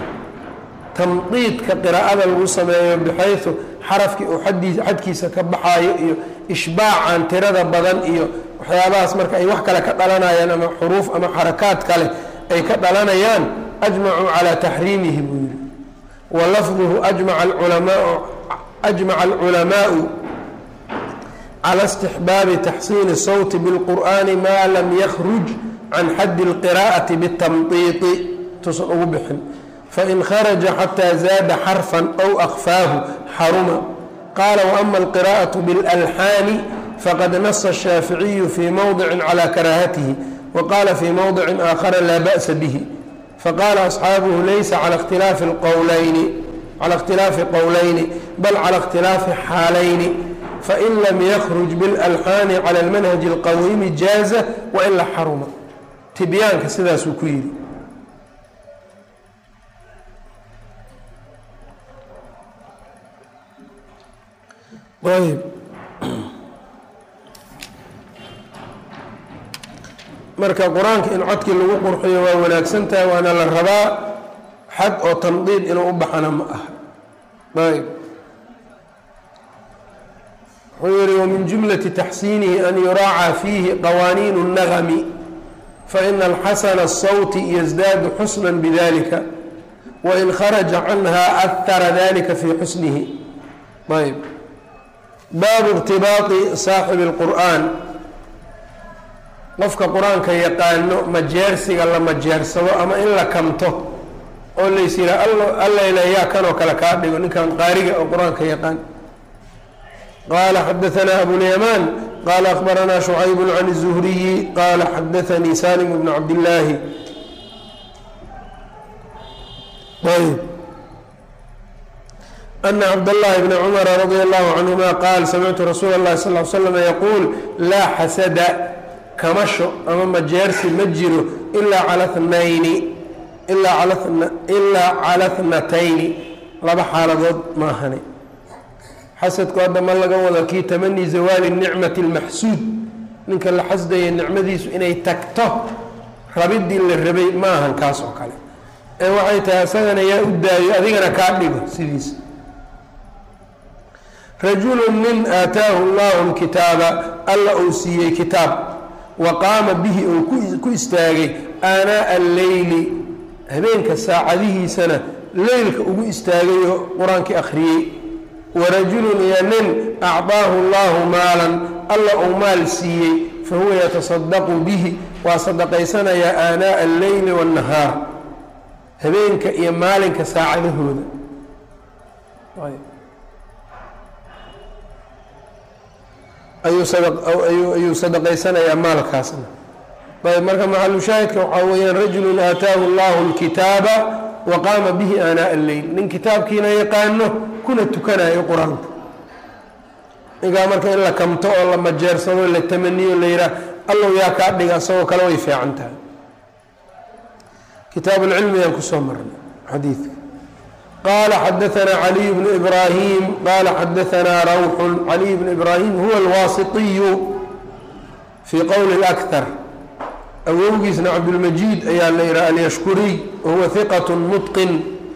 tamdiidka qiraa'ada lagu sameeyo bixaysu xarafkii uu xadkiisa ka baxaayo iyo ishbaacan tirada badan iyo waxyaabahaas marka ay wax kale ka dhalanayaan ama xuruuf ama xarakaad kale ay ka dhalanayaan ajmacuu calaa taxriimihi buu yidhi wa lafduhu ajmaca alculamaau ajmaca alculamaau cala istixbaabi taxsiini sawti bilqur'ani maa lam yakhruj can xaddi اlqiraa'ati bitamdiidi tuusan ugu bixin fain kharaja xataa zaada xarfan aw akfaahu xaruma qaala waama alqiraa'aةu biاlalxaani faqad nasa الshaaficiyu fii mowdicin calى karaahatihi wa qaala fii mowdicin aakhara laa ba'sa bihi faqaala asxaabuhu laysa cala اkhtilaafi qowlayni cala اkhtilaafi qowlayni bal cala اkhtilaafi xaalayni fain lam yakruj biاlalxaani cala اlmanhaji اlqawiimi jaaza waila xaruma tibyaanka sidaasuu ku yidhi ayb marka qur-aanka in codkii lagu qurxiyo waa wanaagsan tahay waana la rabaa xad oo tandiid inuu u baxana ma aha ayb wuxuu yihi wamin jumlati taxsiinihi an yuraaca fiihi qawaaniin الnagmi faina alxasana الsawti yasdaadu xusna bidalika wain kharaja canha ahara dalika fii xusnihi ayb baabu irtibaaqi saaxibi اlqur'aan qofka qur-aanka yaqaano majeersiga la majeersado ama in la kamto oo lays yihaa allayla yaa kanoo kale kaa dhigo ninkan qaariga oo qur-aanka yaqaan qaala xadaanaa abulyamaan qaala akhbaranaa shucayb can الzuhriyi qaala xadaanii salim bn cabdillaahi ayb ana cabdاllahi bni cumara radi allahu canhuma qaal samictu rasuula اllahi sal l slm yaquul laa xasada kamasho ama majeersi ma jiro ilaa cala tnayni ilaa cala tnatayni laba xaaladood maahane xasadku hadda ma laga wado kii tamanii zawaali nicmati اlmaxsuud ninka la xasdaya nicmadiisu inay tagto rabidii la rabay ma ahan kaas oo kale ee waxay tahay isagana yaa u daayo adigana kaa dhigo sidiisa rajulu nin aataahu llahu lkitaaba alla uu siiyey kitaab wa qaama bihi uu ku istaagay aanaa alleyli habeenka saacadihiisana leylka ugu istaagay oo qur-aankii akhriyey warajulun iyo nin acdaahu llahu maalan alla uu maal siiyey fa huwa yatasadaqu bihi waa sadaqaysanayaa aanaa alleyli waannahaar habeenka iyo maalinka saacadahooda ayuu sadaqaysanayaa maalkaasna ayb marka maxalushaahidka waxaa weeyaan rajulun aataahu llahu lkitaaba wa qaama bihi aanaa alleyl nin kitaabkiina yaqaano kuna tukanayo qur-aanka ninkaa marka in la kamto oo la majeersado la tamaniyo la yidhaah allow yaa kaa dhiga isagoo kale way fiican tahay kitaab lcilmiyaan kusoo marnay xadiidka qala xadaanaa caliy bnu ibraahim qala xadaanaa rawxun caliy bnu ibraahim huwa alwaasitiyu fii qowli اlakar awowgiisna cabdulmajiid ayaa la yidhaha alyashkuriy wahuwa hiqat mutqin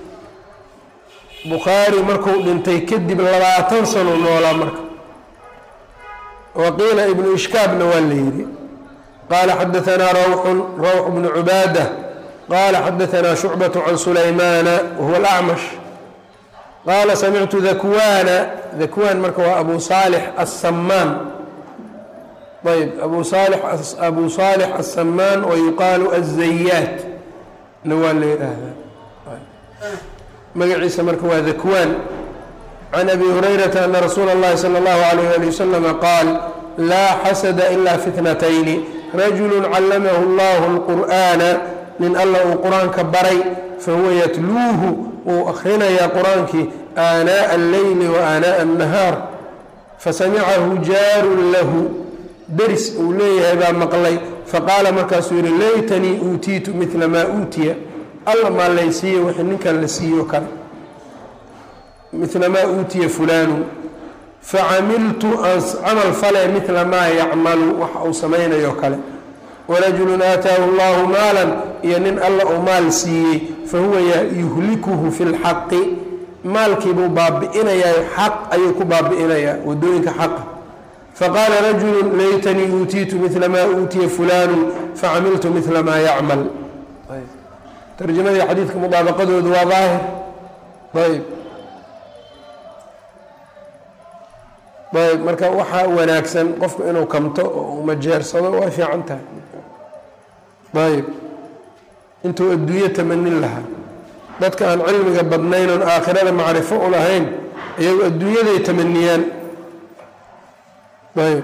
bukhaari marku dhintay kadib labaatan sano noolaa marka waqiila ibnu ishkaabna waa la yidhi qala xadaanaa rawxun rawx bnu cubaada qala xadaanaa shucbaة can sulaymaana wahuwa alacmash qaala samictu dakwana dakwaan marka waa abu saalix aلsamaan ayb abu saalix abu saalix aلsamaan wayuqaalu aلzayaat na waa la yidhaahdaa magaciisa marka waa dakwaan can abi hurayrata ana rasuula اllahi salى اllahu alayh ali waslama qaal laa xasada ila fitnatayni rajulu callamahu اllahu اlqur'ana nin alla uu qur-aanka baray fahuwa yatluuhu wuu akhrinayaa qur-aankii aanaaءa alleyli wa aanaaءa الnahaar fasamicahu jaarun lahu deris uu leeyahay baa maqlay faqaala markaasuu yihi laytanii uutiitu midla maa uutiya alla maa laysiiye wixii ninkan la siiyo kale midla maa uutiya fulaanu facamiltu aan camal fale midla maa yacmalu waxa uu samaynayo kale warajulun aataahu llahu maalan iyo nin alla uu maal siiyey fahuwa yuhlikuhu fi lxaqi maalkiibuu baabi'inayaa xaq ayuu ku baabi'inayaa wadooyinka xaqa faqaala rajulu laytanii uutiitu midla maa uutiya fulaanu facamiltu midla maa yacmal tarjamadii xadiidka mudaabaqadoodu waa daahir ayb ayb marka waxaa wanaagsan qofku inuu kamto oo uu majeersado way fiican tahay ayb intuu adduunyo tamanin lahaa dadka aan cilmiga badnayn oon aakhirada macrifo u lahayn iyagu adduunyaday tamaniyaan ayb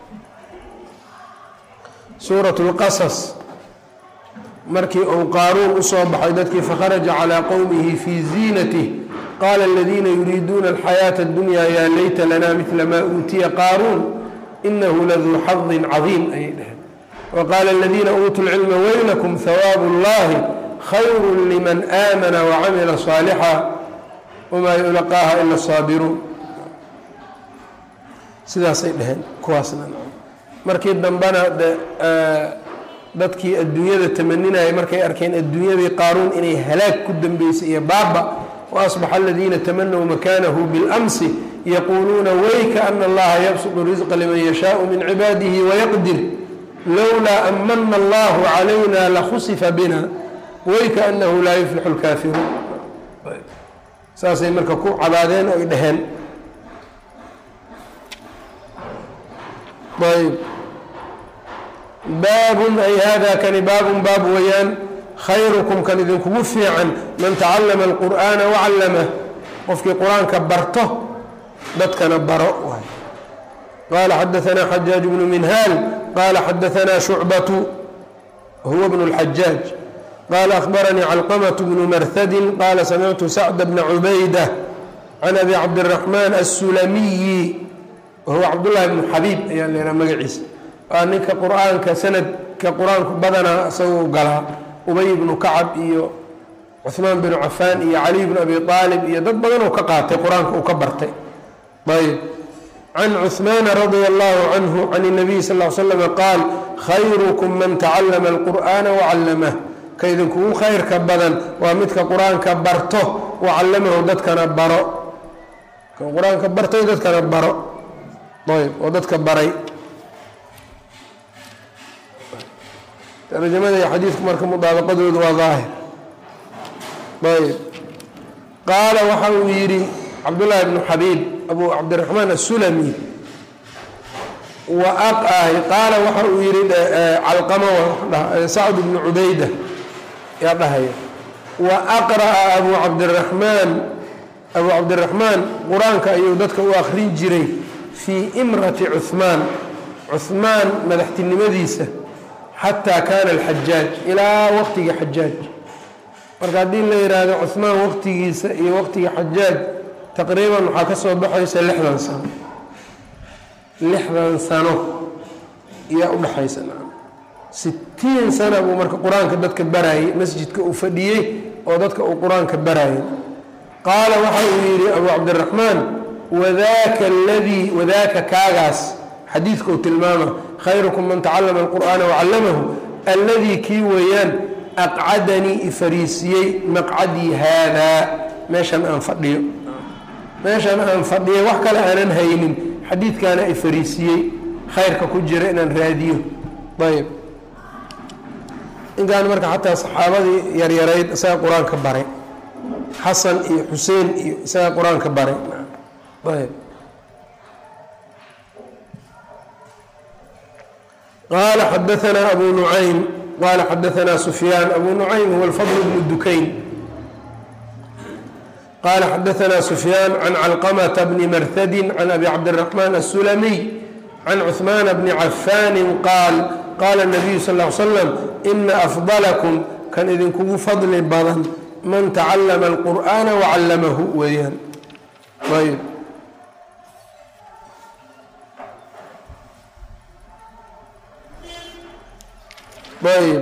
suurat اlqasas markii uu qaaruun usoo baxay dadkii fakharaja calىa qowmihi fii ziinatih qaala aladiina yuriiduuna alxayaaةa اdunya yaa layta lana midla maa uutiya qaaruun inahu laduu xadin cadiim ayay dhaheen waqaala aladiina uutuu lcilma weylakum hawaabu اllahi khayru liman aamana wacamila صaalixa wamaa yulaqaaha ila الsaabiruun sidaasay dhaheen kuwaasna markii dambena dadkii adduunyada tamaninaya markay arkeen adduunyadii qaaruun inay halaag ku dambeysay iyo baaba waasbaxa aladiina tamanaw makanahu biاlamsi yaquuluuna wayka ana allaha yabsudu risqa liman yashaau min cibaadihi wayaqdir lowlaa amana allahu calayna lakhusifa bina wayka anahu laa yuflixu lkaafiruun saasay marka ku cabaadeen oy dhaheen ayb baabun ay hada kani baabun baab weeyaan khayrukum kan idinkugu fiican man tacallama alqur'aana wacallamah qofkii qur-aanka barto dadkana baro waay qaala xadaanaa xajaaj bnu minhaal qaala xadaanaa shucbatu huwa bnu اlxajaaj qaala akhbaranii calqamaة bnu marhadin qaala samictu sacda bna cubayda can abi cabdiraxmaan aلsulamiyi wahuwa cabdullaahi bnu xabiib ayaa la yhaha magaciisa waa ninka qur-aanka sanadka qur-aanku badanaa isagoo galaa ubay bnu kacab iyo cuhmaan binu cafaan iyo caliy bnu abi aalib iyo dad badan oo ka qaatay qur-aanka uu ka bartay ayb can cuhmaana radia allahu canhu can اnabiy sal l slm qaal khayrukum man tacallama alqur'aana wacallamah ka idinkugu khayrka badan waa midka qur-aanka barto wacallamahu dadkana baro ka qur-aanka bartay dadkana baro ayb oo dadka baray tarjamada iyo xadiidku marka mudaabaqadoodu waa daahir ayb qaala waxa uu yidhi cabdullaahi bnu xabiib abu cabdiraxmaan asulami qaala waxa uu yihi calqama sacd bnu cubayda yaa dhahaya wa aqra'a abu cabdiraxmaan abu cabdiraxmaan qur-aanka ayuu dadka u akrin jiray fii imrati cuhmaan cuhmaan madaxtinimadiisa xataa kaana alxajaaj ilaa waqtigii xajaaj marka haddii la yidhaahdo cuhmaan waqtigiisa iyo waqtigii xajaaj taqriiban waxaa ka soo baxaysa lixdan sano lixdan sano iyaa udhaxaysa sitiin sana buu marka qur-aanka dadka barayay masjidka uu fadhiyey oo dadka uu qur-aanka barayay qaala waxa uu yidhi abu cabdiraxmaan wadaaka aladii wadaaka kaagaas xadiidka uu tilmaama khayrukum man tacallama alqur'aana wacallamahu alladii kii weeyaan aqcadanii ifariisiyey maqcadii haadaa meeshan aan fadhiyo meeshan aan fadhiyo wax kale aanan haynin xadiidkaana i fariisiyey khayrka ku jira inaan raadiyo ayb intaan marka xataa saxaabadii yaryarayd isaga qur-aanka baray xasan iyo xuseen iyo isaga qur-aanka baray ayb qala xadaanaa abu nucaym qala xadaanaa sufyaan abu nucaym huwa alfadl bnu dukayn qala xadaanaa sufyaan can calqamata bni marhadi can abi cabdiraxmaan aلsulamiy can cuثmaana bni cafaani qaal qaala الnabiyu sal ly slam ina afdalakum kan idinkugu fadli badan man tacallama alqur'aana wacallamahu weeyaan ayb ayb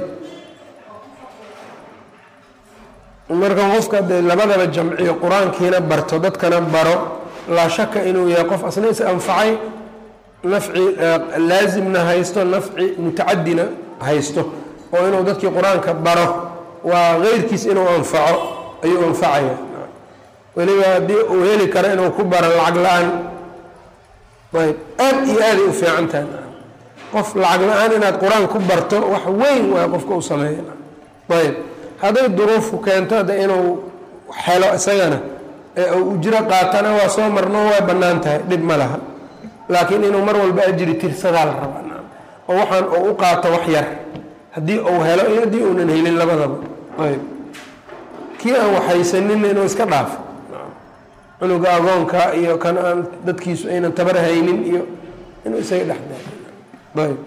marka qofka dee labadaba jamciyo qur-aankiina barto dadkana baro laa shaka inuu yahay qof asna is anfacay nafci laasimna haysto nafci mutacadina haysto oo inuu dadkii qur-aanka baro waa keyrkiis inuu anfaco ayuu anfacaya weliba haddii uu heli karo inuu ku baro lacag la-aan ayb aad iyo aaday u fiican tahay qof lacag la-aan inaad qur-aan ku barto wax weyn waay qofka u sameeya ayb hadday duruufku keento de inuu helo isagana ee uu ujro qaatana waa soo marno way bannaan tahay dhib ma laha laakiin inuu mar walba ajri tirsadaa la rabaa oo waxaan uu u qaato wax yar haddii uu helo iyo haddii uunan helin labadaba ayb kii aan waxhaysaninna inuu iska dhaafo cunuga agoonka iyo kan aan dadkiisu aynan tabar haynin iyo inuu isaga dhexda ayb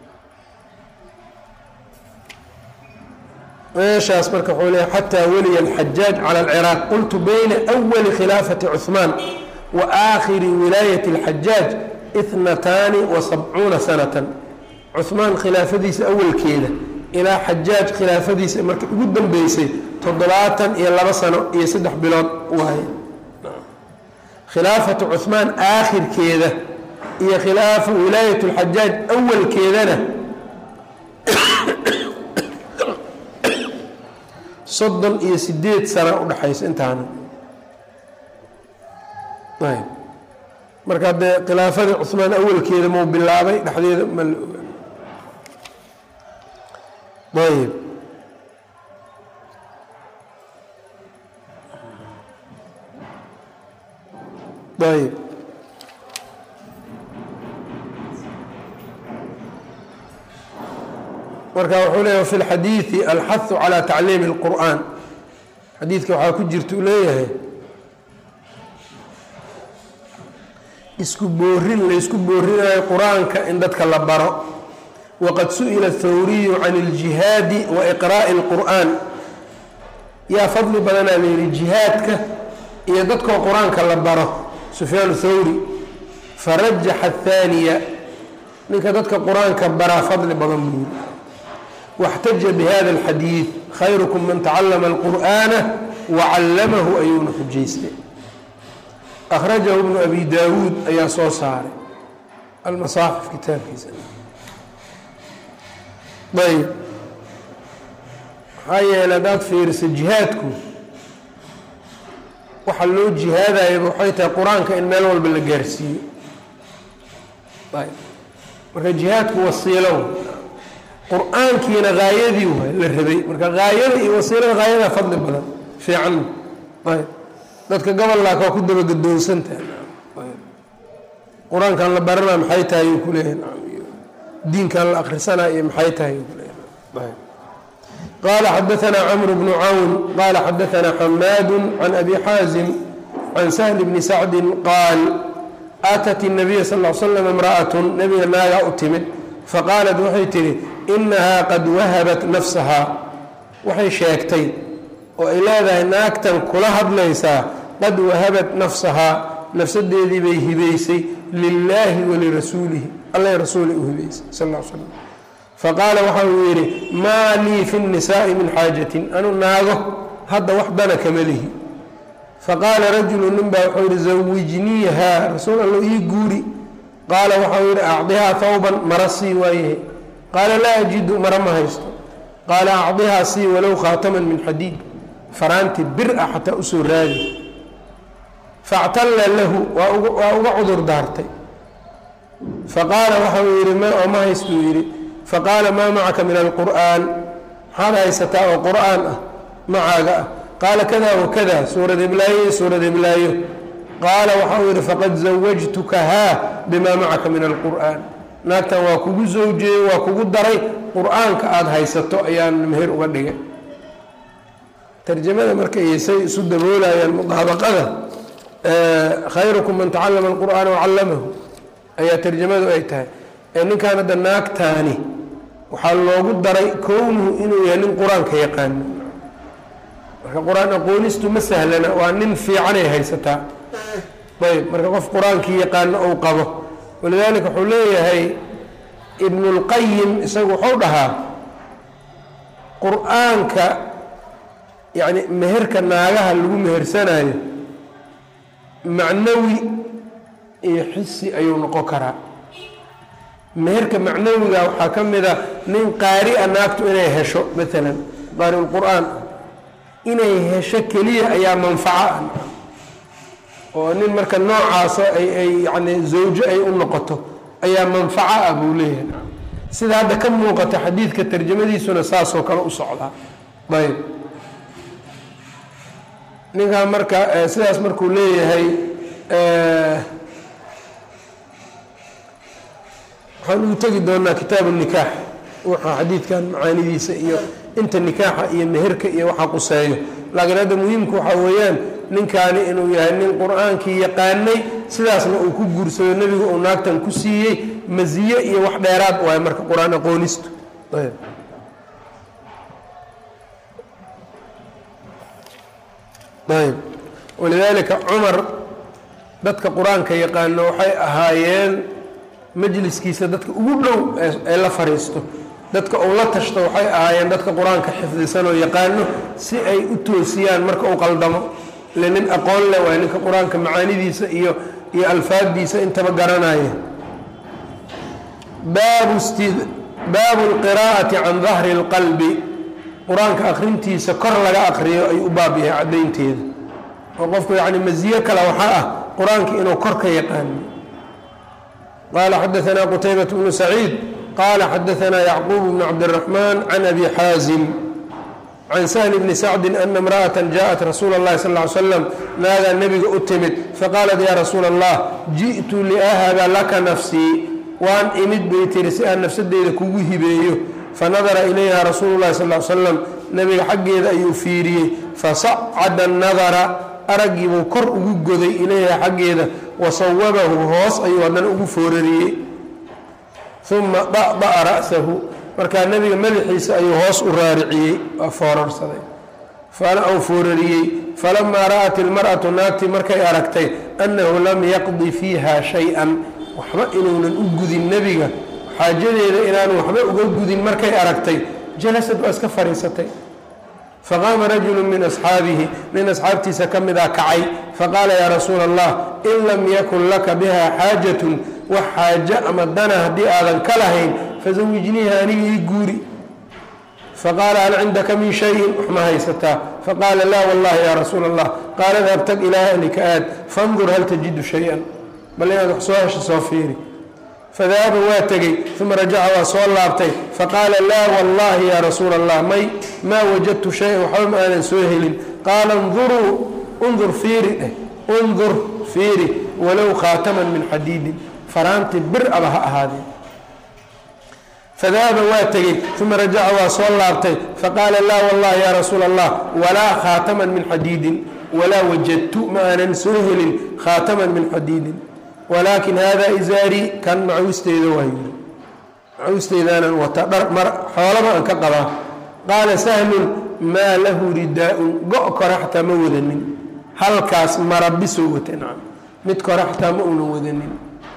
meeshaas marka wuxuu leeya xataa weliya alxajaaj cala alciraaq qultu bayna awali khilaafati cuhmaan wa aakhiri wilaayati alxajaaj ithnataani wa sabcuuna sanatan cuhmaan khilaafadiisa awalkeeda ilaa xajaaj khilaafadiisa marka ugu dambeysay toddobaatan iyo laba sano iyo saddex bilood waaye khilaafatu cuhmaan aakhirkeeda iyo khilaafa wilaayat lxajaaj awalkeedana soddon iyo sideed sana udhexaysa intaana ayb marka dee khilaafadii cuhmaan awalkeeda mau bilaabay dhexdeeda ma la ogaan ayb ayb marka wuxuu leeyahy fi lxadiidi alxahu calى tacliimi اlqur'an xadiidka waxaa ku jirta uu leeyahay isku boorin laysku boorinayo qur-aanka in dadka la baro waqad su'ila thawriyu can اljihaadi wa iqraa'i اlqur'an yaa fadli badanaa layihi jihaadka iyo dadkoo qur-aanka la baro sufyaan thawri farajaxa ahaaniya ninka dadka qur-aanka baraa fadli badan buu yiri واxtaja bhada الxadiiث khayrukum man tacalama الqur'ana wacallamahu ayuuna xujaystay akhrajahu bnu abi daawuud ayaa soo saaray almasaaxif kitaabkiisa ayb maxaa yeele haddaad fiiriso jihaadku waxa loo jihaadayaba waxay tahay qur-aanka in meel walba la gaarsiiyo ayb marka jihaadku wasiilow qur-aankiina haayadii waay la rabay marka haayada iyo wasiilada haayadaa fadli badan fiican ayb dadka gobollaak waa ku dabagadoonsantaha qur-aankan la baranaa maxay tahay uu kuleeyahay diinkan la akrisanaa iyo maxay tahay uu kuleeyahay qaala xadaanaa camr bnu cawn qaala xadaanaa xamaadu can abi xaazim can sahl bni sacdi qaal aatat الnabiya sal l slam imra'atun nabiga naagaa u timid faqaalat waxay tihi inahaa qad wahabat nafsahaa waxay sheegtay oo ay leedahay naagtan kula hadlaysaa qad wahabat nafsahaa nafsadeedii bay hibaysay lilaahi walirasuulihi alla rasuulay u hibaysay sal l slam faqaala waxa uu yidhi maa lii fi nnisaa'i min xaajatin anu naago hadda wax dana kama lihi faqaala rajulu nin baa wuxuu yihi zawijniihaa rasuul allo ii guuri qaala waxau yidhi acdihaa hawban mara sii waayahe qaala laa ajidu mara ma haysto qaala acdihaa sii walow khaataman min xadiid faraanti bir ah xataa usoo raadi factalla lahu waa uga cudur daartay faqaala waxau yidhi oo ma haystuu yidhi faqaala maa macaka min alqur'aan maxaad haysataa oo qur'aan ah macaaga ah qaala kada wakada suurad iblaayo iyo suurad iblaayo qaala waxau yidhi faqad zawajtukahaa bimaa macaka min alqur'aan naagtan waa kugu zawjeeyey waa kugu daray qur-aanka aada haysato ayaan meher uga dhigay tarjamada marka say isu daboolayaan mudaabaqada khayrukum man tacalama alqur'aana wacallamahu ayaa tarjamadu ay tahay ee ninkan hadda naagtaani waxaa loogu daray kownuhu inuu yahay nin qur-aanka yaqaano marka qur-aan aqoonistu ma sahlana waa nin fiicanay haysataa ayb marka qof qur-aankii yaqaano ou qabo walidaalika wuxuu leeyahay ibnulqayim isagu wuxuu dhahaa qur-aanka yacni meherka naagaha lagu mehersanayo macnawi iyo xisi ayuu noqon karaa meherka macnawiga waxaa ka mid a nin qaari-a naagtu inay hesho maalan qaari-ulqur-aan inay hesho keliya ayaa manfaco ah oo nin marka noocaasa ay ay yani zawjo ay u noqoto ayaa manfaco ah buu leeyahay sida hadda ka muuqata xadiidka tarjamadiisuna saasoo kale u socdaa ayb ninkan marka sidaas markuu leeyahay waxaan ugu tegi doonaa kitaabu nikaax waxaa xadiidkan macaanidiisa iyo inta nikaaxa iyo meherka iyo waxa quseeyo laakiin hadda muhiimku waxaa weeyaan ninkaani inuu yahay nin qur-aankii yaqaanay sidaasna uu ku guursado nebigu uu naagtan ku siiyey masiye iyo wax dheeraad waay marka qur-aan aqoonistu ayb walidaalika cumar dadka qur-aanka yaqaano waxay ahaayeen majliskiisa dadka ugu dhow ee la fariisto dadka uu la tashto waxay ahaayeen dadka qur-aanka xifdisan oo yaqaano si ay u toosiyaan marka uu qaldamo ile nin aqoon leh waay ninka qur-aanka macaanidiisa iyo iyo alfaaddiisa intaba garanaya baabu baabu lqiraa'ati can dahri اlqalbi qur-aanka akrintiisa kor laga akriyo ayuu u baab yahay caddaynteeda oo qofku yacni masiye kale waxaa ah qur-aanka inuu kor ka yaqaano qaala xadaanaa qutaybat bnu saciid qaala xadaanaa yacquub bnu cabdiraxmaan can abi xaazim can sahli bni sacdin ana imra'atan jaءat rasuula اllahi sal ly slam naagaa nebiga u timid faqaalat ya rasuula allah ji'tu liahaba laka nafsii waan imid bay tiri si aan nafsadeyda kugu hibeeyo fanadara ilayha rasuulu llahi sal slam nebiga xaggeeda ayuu fiiriyey fasacada nadara araggiibuu kor ugu goday ilayha xaggeeda wasawabahu hoos ayuu haddana ugu foorariyey uma da'da'a ra'sahu markaa nebiga madaxiisa ayuu hoos u raariciyey waa foorarsaday u foorariyey falamaa ra'at ilmar'atu naagtii markay aragtay annahu lam yaqdi fiiha shay-an waxba inuunan u gudin nebiga xaajadeeda inaanu waxba uga gudin markay aragtay jalasad waa iska fadhiisatay faqaama rajulu min asxaabihi nin asxaabtiisa ka mid ah kacay faqaala yaa rasuula allah in lam yakun laka biha xaajatun wax xaajo ama dana haddii aadan ka lahayn fasawijniiha aniga ii guuri faqaala hal cindaka min shayin wax ma haysataa faqaala laa wallahi yaa rasuula allah qaala dabtag ilaa ahlika aad fandur hal tajidu shay-an bal inaad wax soo hesha soo fiiri fadahaba waa tegey uma rajaca waa soo laabtay faqaala laa wallahi yaa rasuula allah may maa wajadtu shay-an waxba ma aanan soo helin qaala nduruu undur fiiri dheh undur fiiri walow khaataman min xadiidin faraanti bir aba ha ahaadee fadahaba waa tegey uma rajaca waa soo laabtay faqaala laa wallahi yaa rasuula allah walaa khaataman min xadiidin walaa wajadtu ma aanan soo helin khaataman min xadiidin walaakin hada izaarii kan macawisteyda waa yiri macawisteydaanaan wata dhar mar xoolaba aan ka qabaa qaala sahlun maa lahu ridaa-un go' kore xataa ma wadanin halkaas marabisoo wata nacam mid kore xataa ma uunan wadanin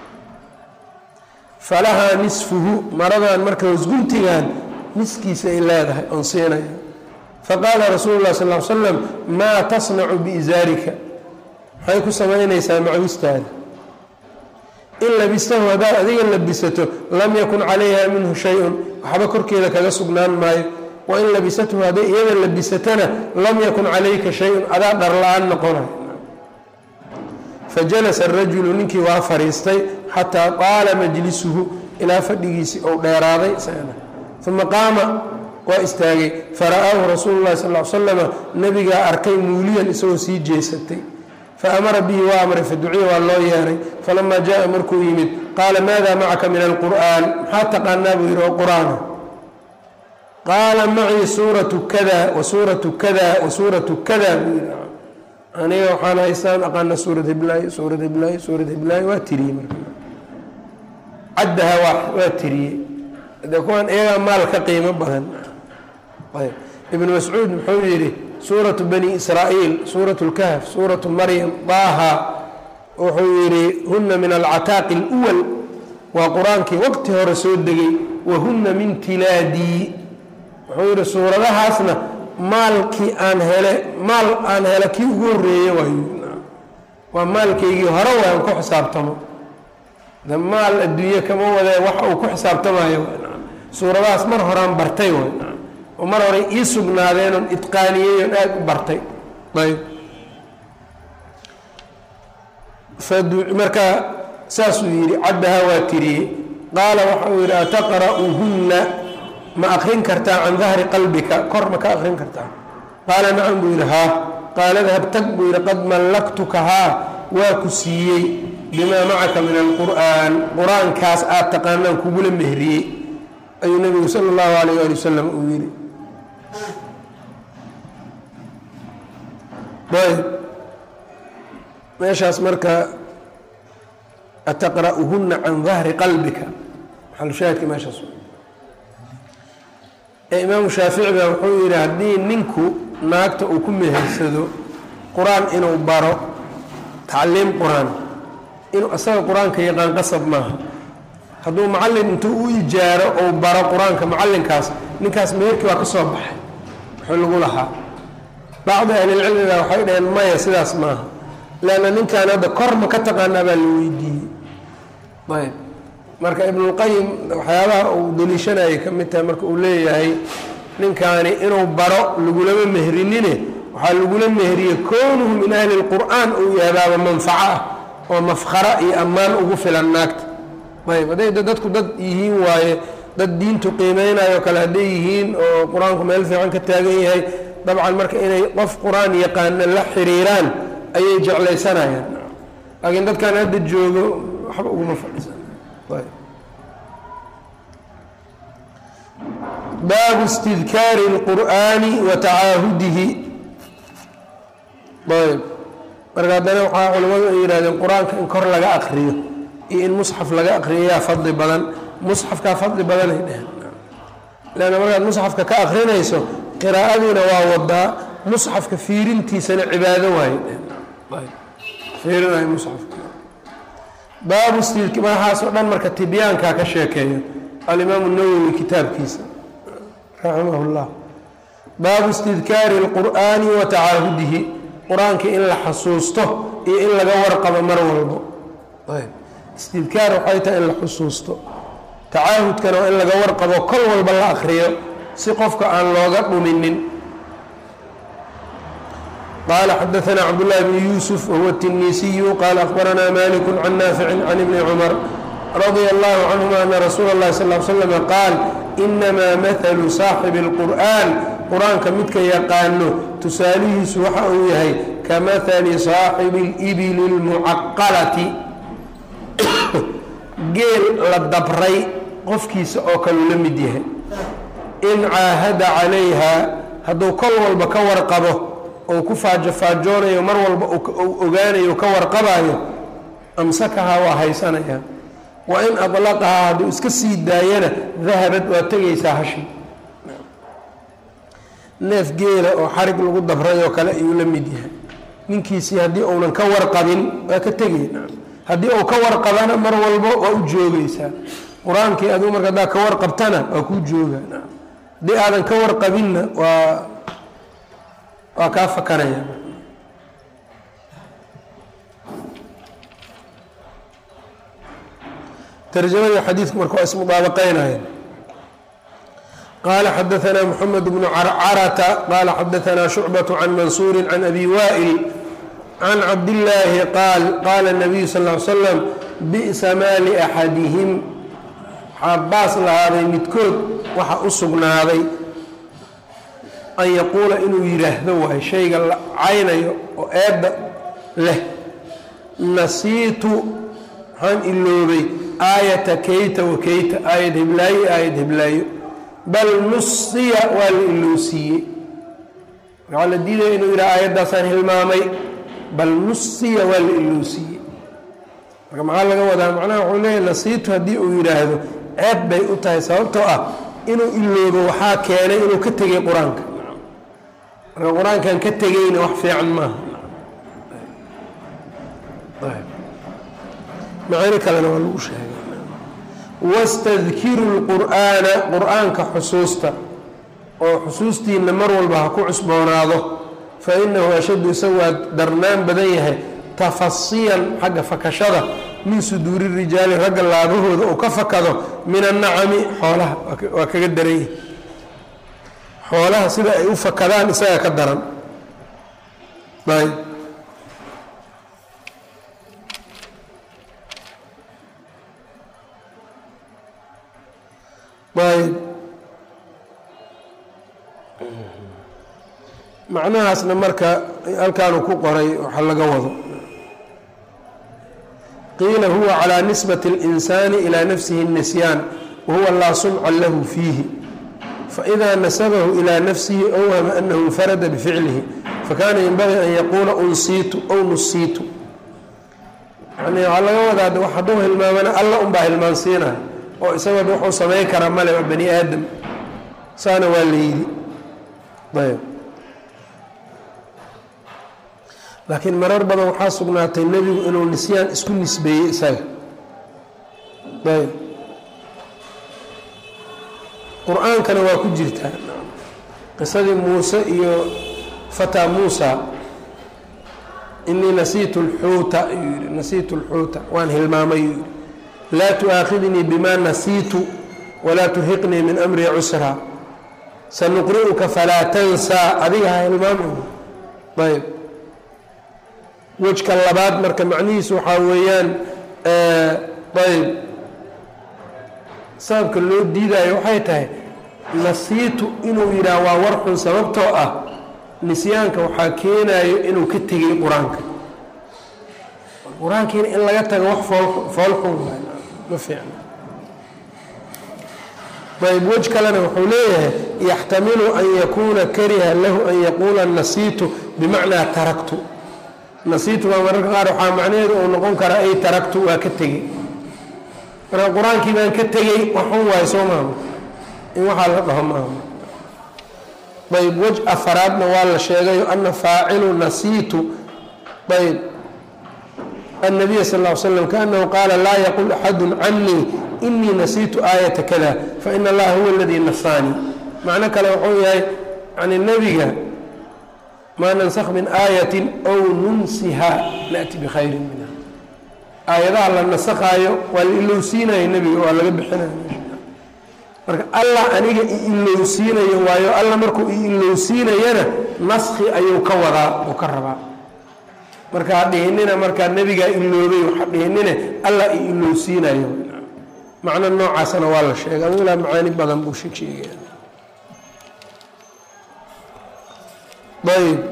falahaa nisfuhu maradan marka wasguntigan niskiisa ay leedahay oon siinaya faqaala rasuulu lah sal l slam maa tasnacu biizaarika maxay ku samaynaysaa macawistaada in labistahu haddaad adiga labisato lam yakun calayha minhu shay-un waxba korkeeda kaga sugnaan maayo wa in labisathu hadday iyada labisatana lam yakun calayka shay-un adaa dhar la-aan noqonayo fajalasa arajulu ninkii waa fadhiistay xataa qaala majlisuhu ilaa fadhigiisii ou dheeraaday uma qaama waa istaagay fara'aahu rasuulu llahi sal l slama nabigaa arkay muuliyan isagoo sii jeesatay faamara bihi waa amray faduciya waa loo yeeray falamaa jaءa markuu yimid qaala maada macaka min alqur'an maxaa taqaanaa buu yidhi oo qur-aana qaala macii suuratu kada wa suuratu kada wa suuratu kada buu yidhi aniga waxaan haystaan aqaana suurad hiblaayo suurad hiblaayo suurad hiblaayo waa tiriyey marka caddaha waa tiriyey de kuwan iyagaa maal ka qiimo badan ayb ibnu mascuud muxuu yidhi suuratu bani israa'iil suuratu lkahf suuratu maryam daaha wuxuu yidhi huna min alcataaqi اlwal waa qur-aankii waqti hore soo degay wa huna min tilaadii wuxuu yidhi suuradahaasna maalkii aan hele maal aan hele kii ugu horeeye waayu waa maalkaygii hore way aan ku xisaabtamo de maal adduunye kama wadee waxa uu ku xisaabtamayo suuradahaas mar horaan bartay way oo mar horey ii sugnaadeenoon itqaaniyey oon aada u bartay ayb marka saasuu yidhi caddahaa waa tiriyey qaala waxa uu yidhi ataqra'uhunna ma akrin kartaa can dahri qalbika kor ma ka akrin kartaa qaala nacam buu yidhi haa qaala dahab tag buu yidhi qad mallaktuka haa waa ku siiyey bimaa macaka min alqur'aan qur-aankaas aad taqaanaan kugula mehriyey ayuu nabigu sala allahu alayh ali wasalam uu yidhi ayb meeshaas marka ataqra'uhunna can dahri qalbika maxalushaahidka meeshaas ee imaamu shaafici baa wuxuu yidhi haddii ninku naagta uu ku mehersado qur-aan inuu baro tacliim qur-aan inuu asaga qur-aanka yaqaan qasab maaha hadduu macallin intuu u ijaaro ou baro qur-aanka macallinkaas ninkaas meherkii waa ka soo baxay wuxuu lagu lahaa bacdi ahlilcilmiga waxay dhaheen maya sidaas maaha leanna ninkan hadda kor ma ka taqaanaa baa la weydiiyey ayb marka ibnulqayim waxyaabaha uu daliishanayay ka mid tahay marka uu leeyahay ninkaani inuu baro lagulama mehrinine waxaa lagula mehriye kownuhu min ahli lqur'aan uu yahabaaba manfaco ah oo mafkhara iyo ammaan ugu filan naagta ayb hadday dadku dad yihiin waaye dad diintu qiimeynayo kale hadday yihiin oo qur-aanku meel fiican ka taagan yahay dabcan marka inay qof qur-aan yaqaana la xiriiraan ayay jeclaysanayaan laakiin dadkan hadda joogo waxba uguma fadhiisan baabu istidkaari اlqur'aani wa tacaahudihi ayb marka haddana waxaa culimmadu ay yihahdeen qur-aanka in kor laga akriyo iyo in musxaf laga akriyo yaa fadli badan musxafkaa fadli badanay dheheen leanna markaad musxafka ka akrinayso qiraa'adiina waa wadaa musxafka fiirintiisana cibaado waaye dheheen fiirinayo musxafka baabu stidk madaxaasoo dhan marka tibyaankaa ka sheekeeyo alimaamu nawowi kitaabkiisa raximah llah baabu istidkaari اlqur'aani wa tacaahudihi qur-aanka in la xasuusto iyo in laga warqabo mar walbo istidkaar waxay tahay in la xusuusto tacaahudkana waa in laga warqabo kol walba la akriyo si qofka aan looga dhuminin qala xadaثna cabdالlahi bn yuusuf wahuwa الtinisiyu qala akhbarana malik can naafici can ibni cumar radia allahu canhuma ana rasuula اllahi sal l slm qaal inamaa mahalu saaxibi اlqur'an qur-aanka midka yaqaano tusaalihiisu waxa uu yahay ka mahali saaxibi اlibili اlmucaqalati geel la dabray qofkiisa oo kaleu la mid yahay in caahada calayha hadduu kol walba ka warqabo ou ku faajofaajoonayo mar walba uu ogaanayo ka warqabayo amsakahaa waa haysanaya wa in adlaqahaa hadduu iska sii daayana dahabad waa tegaysaa hashi neef geela oo xarig lagu dabrayoo kale ayuu la mid yahay ninkiisii haddii uunan ka warqabin waa ka tegay haddii uu ka warqabana mar walbo waa u joogaysaa qur-aankii aduu marka haddaa ka warqabtana waa kuu jooga haddii aadan ka warqabinna waa waa kaa fakanaya tarjamada xadiidku marka waa ismudaabaqeynaya qaala xadaثna mxamed bnu carcarata qaala xadaثna shucbaة can mansuuri can abi wa'il can cabdillaahi qaal qaala الnabiyu sal ly slam bi'sa maa liaxadihim waxaa baas lahaaday midkood waxa u sugnaaday an yaquula inuu yidhaahdo waayo shayga la caynayo oo eedda leh nasiitu waxaan iloobay aayata kayta wa kayta aayad hiblaayo aayad hiblaayo bal nusiya waa la iloosiiyey waxaa la diidaya inuu yidhaha aayaddaasaan hilmaamay bal nusiya waa la iloosiiyey marka maxaa laga wadaa macnaha wuxuu leeyahy nasiitu haddii uu yidhaahdo ceeb bay u tahay sababtoo ah inuu iloobo waxaa keenay inuu ka tegay qur-aanka marka qur-aankan ka tegayna wax fiican maaha macaani kalena waa lagu sheegay wastadkiru lqur'aana qur-aanka xusuusta oo xusuustiina mar walba ha ku cusboonaado fa inahu ashaddu isagu waa darnaan badan yahay tafasiyan xagga fakashada min suduuri rijaali ragga laabahooda uu ka fakado min annacami xoolaha waa kaga daran yahay xoolaha sida ay u fakadaan isaga ka daran ayb macnahaasna marka halkaanu ku qoray waxa laga wado qiila huwa calىa nisbati اlinsaani ilaa nafsihi الnisyaan wahuwa laa sumca lahu fiihi faإida nasabahu ilى nafsihi awhama anahu infarada bficlihi fakana yenbagii an yaquula unsiitu ow nusiitu yani waxaa laga wadaa wax hadduu hilmaamana alla unbaa hilmaansiinaya oo isagoo wuxuu samayn kara male waa bani aadam saana waa la yidhi ayb laakiin marar badan waxaa sugnaatay nebigu inuu nisyaan isku nisbeeyey isaga ayb qur-aankana waa ku jirtaa qisadii muuse iyo fataa muusa inii nasiitu lxuuta ayuu yihi nasiitu lxuuta waan hilmaamay yuu yihi laa tu'aakhidnii bima nasiitu walaa turhiqnii min amrii cusraa sanuqri'uka falaa tansaa adiga ha hilmaamay ayb wejka labaad marka macnihiisu waxaa weeyaan ayb sababka loo diidaayo waxay tahay nasiitu inuu yidhaah waa war xun sababtoo ah nisyaanka waxaa keenayo inuu ka tegay qur-aanka qur-aankiina in laga tago wax fool xun ma fiicna ayb wej kalena wuxuu leeyahay yaxtamilu an yakuuna kariha lahu an yaquula nasiitu bimacnaa taraktu nasiitu baa mararka qaar waxaa macnaheedu uu noqon karaa ay taraktu waa ka tegey marka qur-aankii baan ka tegey waxun waayo soo maama in waxaa la dhaho maama ayb wej afaraadna waa la sheegayo ana faacilu nasiitu ayb النبي sl اه sلم kأنه qاala laa yqل أxad cnii إنii nasiitu آaيaةa kda faإn اllaha huwa اladii nasaanii macno kale wuxuu yahay n nebiga maa nansakh min aayaة أw nunsiha naأti bkhayri minha aayadaha la nasakaayo waa la ilowsiinayo nebiga waa laga bixinayo marka allah aniga i-ilowsiinayo waayo alla markuu i-ilowsiinayana naski ayuu ka wadaa uu ka rabaa marka ha dhihinina markaa nebigaa iloobay ha dhihinine allah i ilowsiinayo macno noocaasana waa la sheegay adu ilaa macaani badan buu sheeg sheegaya ayb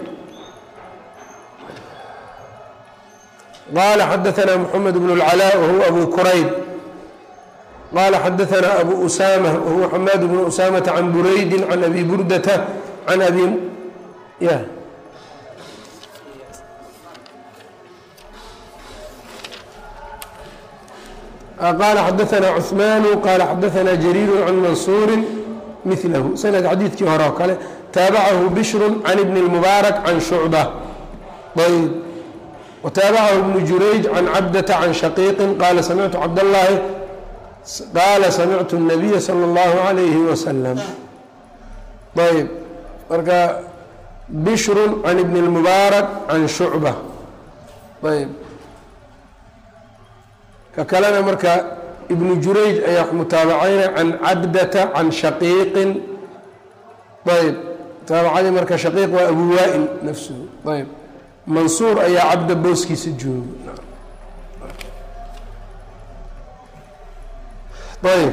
qala xadaثna mحamed bn اlclاء wahuwa abu kurayb qala xadaثna abu usama wahuwa xamaad bn usamaةa can buraydi can abi burdata can abi y qala xadaثna cثman qala xadaثna jrيir can mansuuri milahu sanad xadiidkii hore oo kale taabacahu bishru can ibn اlmubaarak can shucba ayb wtaabacahu ibnu jurayj can cabdata can shaqiiqi qaala samictu cabdاllahi qaala samictu الnabiya salى اllahu عalayhi wasalam ayb marka bishru can ibn اlmubaarak can shucba ayb ka kalena marka ibnu jurayj ayaa mutaabacayna can cabdata can shaqiiqin ayb mutaabacadii marka shaqiiq waa abu waa-il nafsuhu ayb mansuur ayaa cabda booskiisa jooga ayb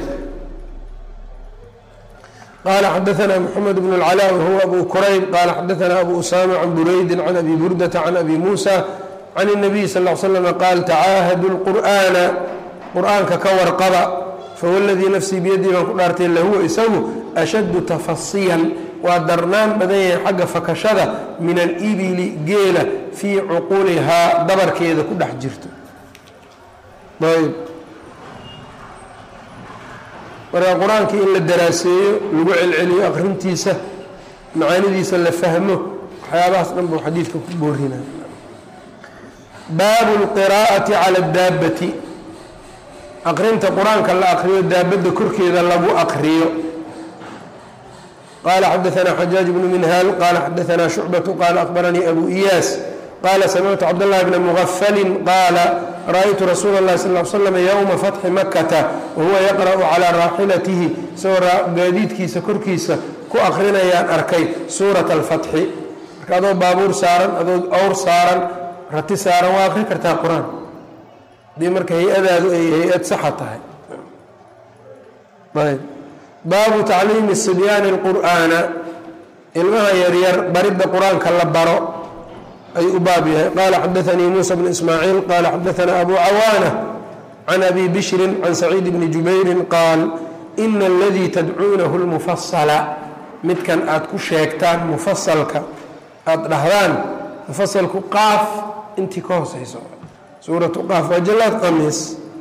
qala xadaثna mxamed bn اlclا whuwa abu kurayb qala xadaثna abu usama can buraydi can abi burdata can abi musa can الnabiy sal ا l slm qaal tacaahadu اlqur'ana qur'aanka ka warqaba fawladii nafsii biyadii baan ku dhaartay lahuwa isagu ashaddu tafasiyan waa darnaan badan yahay xagga fakashada min alibili geela fii cuqulihaa dabarkeeda ku dhex jirto ayb marka qur-aankii in la daraaseeyo lagu celceliyo aqrintiisa macaanidiisa la fahmo waxyaabahaas dhan buu xadiidka ku boorinaya baabu lqiraa'ati cala daabati aqrinta qur-aanka la aqriyo daabadda korkeeda lagu aqriyo qala xadaثna xajaaج bnu minhaal qala xadaثna shucbaة qala akbaranii abu iyaas qala samictu cabdالlahi bna mugafali qaala ra'aytu rasuula اlahi sal ly slam ywma fatxi makata wahuwa yaqra'u calىa raaxilatihi isagoo gaadiidkiisa korkiisa ku akrinayaan arkay suuraة اlfatxi marka adoo baabuur saaran adoo awr saaran rati saaran waa akri kartaa qur-aan hadii marka hay-adaadu ay hay-ad saxa tahay ayb baabu tacliimi sibyaani اlqur'aana ilmaha yaryar baridda qur-aanka la baro ayuu u baab yahay qaala xadaanii muusa bnu ismaaciil qaala xadaanaa abu cawaana can abi bishrin can saciid bni jubayrin qaal ina aladii tadcuunahu lmufasala midkan aad ku sheegtaan mufasalka aada dhahdaan mufasalku qaaf intii ka hooseyso suuratu qaaf waa jalaad qamiis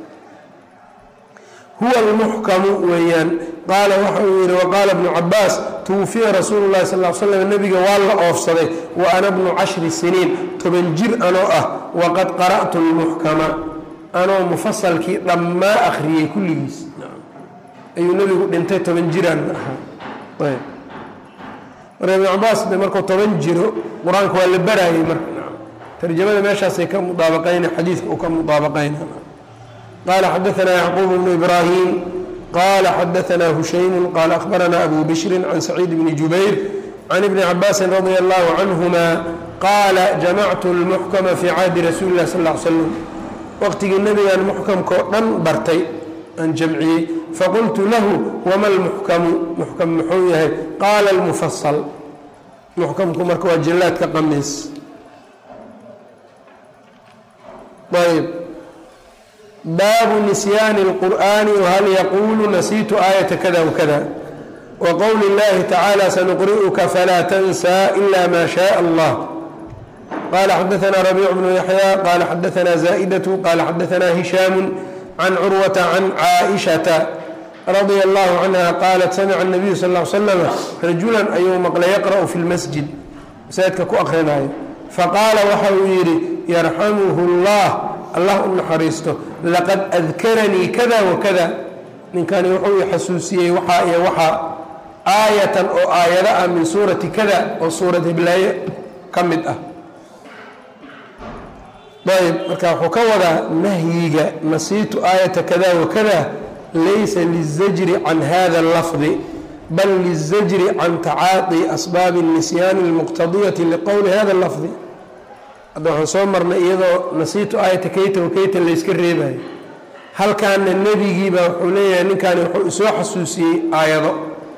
huwa almuxkamu weeyaan qaala waxa uu yihi waqaala bnu cabaas tuwufiya rasuulu llahi sal l slam nebiga waa la oofsaday wa ana bnu cashri siniin toban jir anoo ah waqad qara'tu lmuxkama anoo mufasalkii dhammaa akhriyey kulligiis ayuu nebigu dhintay toban jiraan ahaa ayb marka ibnu cabaas de markuu toban jiro qur-aanka waa la baraayey marka tarjamada meeshaasay ka mudaabaqayna xadiidka uu ka mudaabaqayna qala xadaanaa yacquub bnu ibraahim qala xadaanaa hushaymu qala ahbaranaa abu bishrin can saciid bni jubayr can ibni cabaasin radia allahu canhuma qaala jamactu lmuxkama fii caadi rasuuli lah sal l slam waqtigii nebigan muxkamkao dhan bartay aan jamciyey faqultu lahu wama lmuxkamu muxkam muxuu yahay qaala lmufasal muxkamku marka waa jallaadka qamiis ayb baabu nisyaani اlqur'ani whal yaquulu nasiitu aayata kada wakada waqowli اllahi tacaala sanuqri'uka falaa tansaa ila ma shaء allah qala xadaana rabiic bnu yaxya qala xadaana zaa'idatu qala xadaana hishaamu can curwata can caaishata radia allahu canha qaalat samica الnabiyu sal ly slam rajulan ayuu maqlay yaqra'u fi lmasjid masaajidka ku akrinaayo faqaala waxa uu yidhi yarxamuhu اllah allah u naxariisto laqad adkaranii kada wakada ninkani wuxuu i xasuusiyey waxaa iyo waxaa aayatan oo aayado ah min suurati kada oo suurad hiblaaye ka mid ah ayb marka wuxuu ka wadaa nahyiga nasiitu aayata kada wakada laysa lizajri can hada اlafdi bal lizajri can tacaaqi asbaabi الnisyaani اlmuqtadiyati liqowli hada اlafdi hadda waxaan soo marnay iyadoo nasiitu aayata kayta wakayta layska reebayo halkaana nebigiiba wuxuu leeyahay ninkaani wuxuu isoo xasuusiyey aayado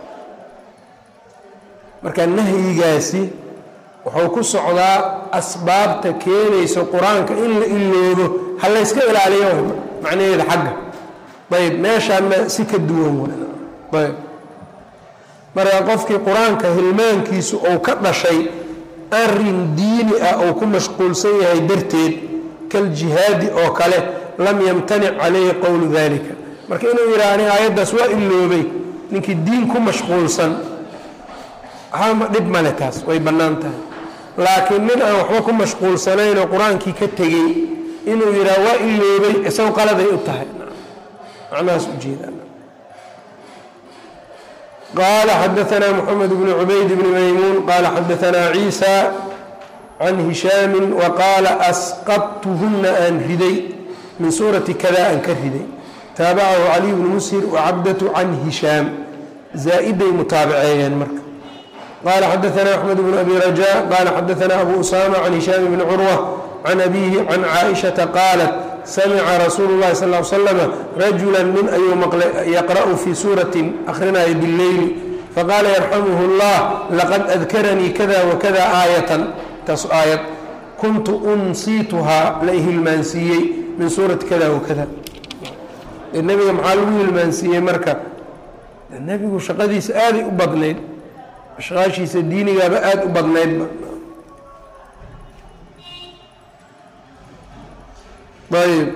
marka nahyigaasi wuxuu ku socdaa asbaabta keenayso qur-aanka in la iloobo ha layska ilaaliyo macnaheeda xagga ayb meeshaana si ka duwan ayb marka qofkii qur-aanka hilmaankiisu uu ka dhashay arin diini ah ou ku mashquulsan yahay darteed kaljihaadi oo kale lam yamtanic calayhi qowlu dalika marka inuu yidhaha aniga aayaddaas waa iloobay ninkii diin ku mashquulsan waxba dhib male taas way bannaan tahay laakiin nin aan waxba ku mashquulsanaynoo qur-aankii ka tegey inuu yidhaha waa iloobay isago qaladay u tahay macnahaas ujeedaan qال xdثna mحمد بن عbayd بن maymuun qala xadaثna عيisى can هishاami وqaala asqطthuna aan riday min suuraةi kada aan ka riday taabacahu caliي bn mshir وcabdة can hishaam zaaئday mutaabaceeyeen marka qala xadaثna أxmed بن abi rajاء qala xadaثna abu usama can hishaam bn curwة can abihi can caaئiشhaةa qaalat samica rasuulu اllahi sal l slm rajula nin ayuu maqlay yaqra'u fii suuratin akhrinaya bileyli faqaala yarxamuhu اllah laqad adkaranii kada wakada aayatan taas aayad kuntu unsiituhaa la ihilmaansiiyey min suurati kada wakada nebiga maxaa lagu hilmaansiiyey marka nebigu shaqadiisa aaday u badnayd ashqaashiisa diinigaaba aada u badnaydba ayb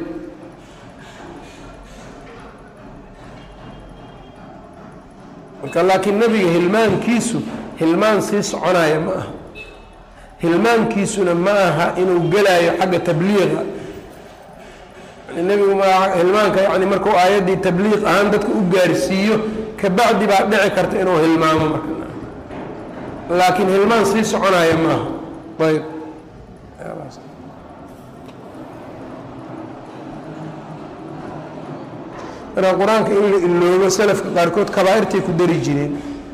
marka laakiin nebiga hilmaankiisu hilmaan sii soconaya ma aha hilmaankiisuna ma aha inuu gelaayo xagga tabliiqa nebigu ma hilmaanka yani markuu aayaddii tabliiq ahaan dadka u gaarsiiyo kabacdi baa dhici karta inuu hilmaamo marka laakiin hilmaan sii soconaya ma aha ayb marka qur-aanka in la iloobo salafka qaarkood kabaairtay ku dari jireen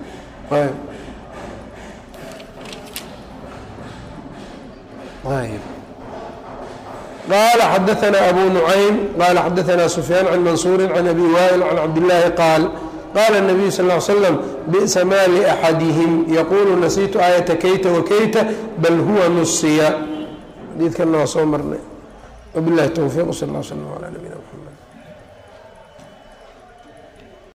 qala xadaثna abu nucaym qala xadaثna sufyaan can mansuuri can abi waa'il can cabdillaahi qaal qaala الnabiyu sal ly slam bi'sa maa liaxadihim yaquulu nasiitu aayata kayta wakayta bal huwa nusiya xadiidkanna waa soo marnay wabilahi towfiiq sal ll slam calaa nabiyina mxamed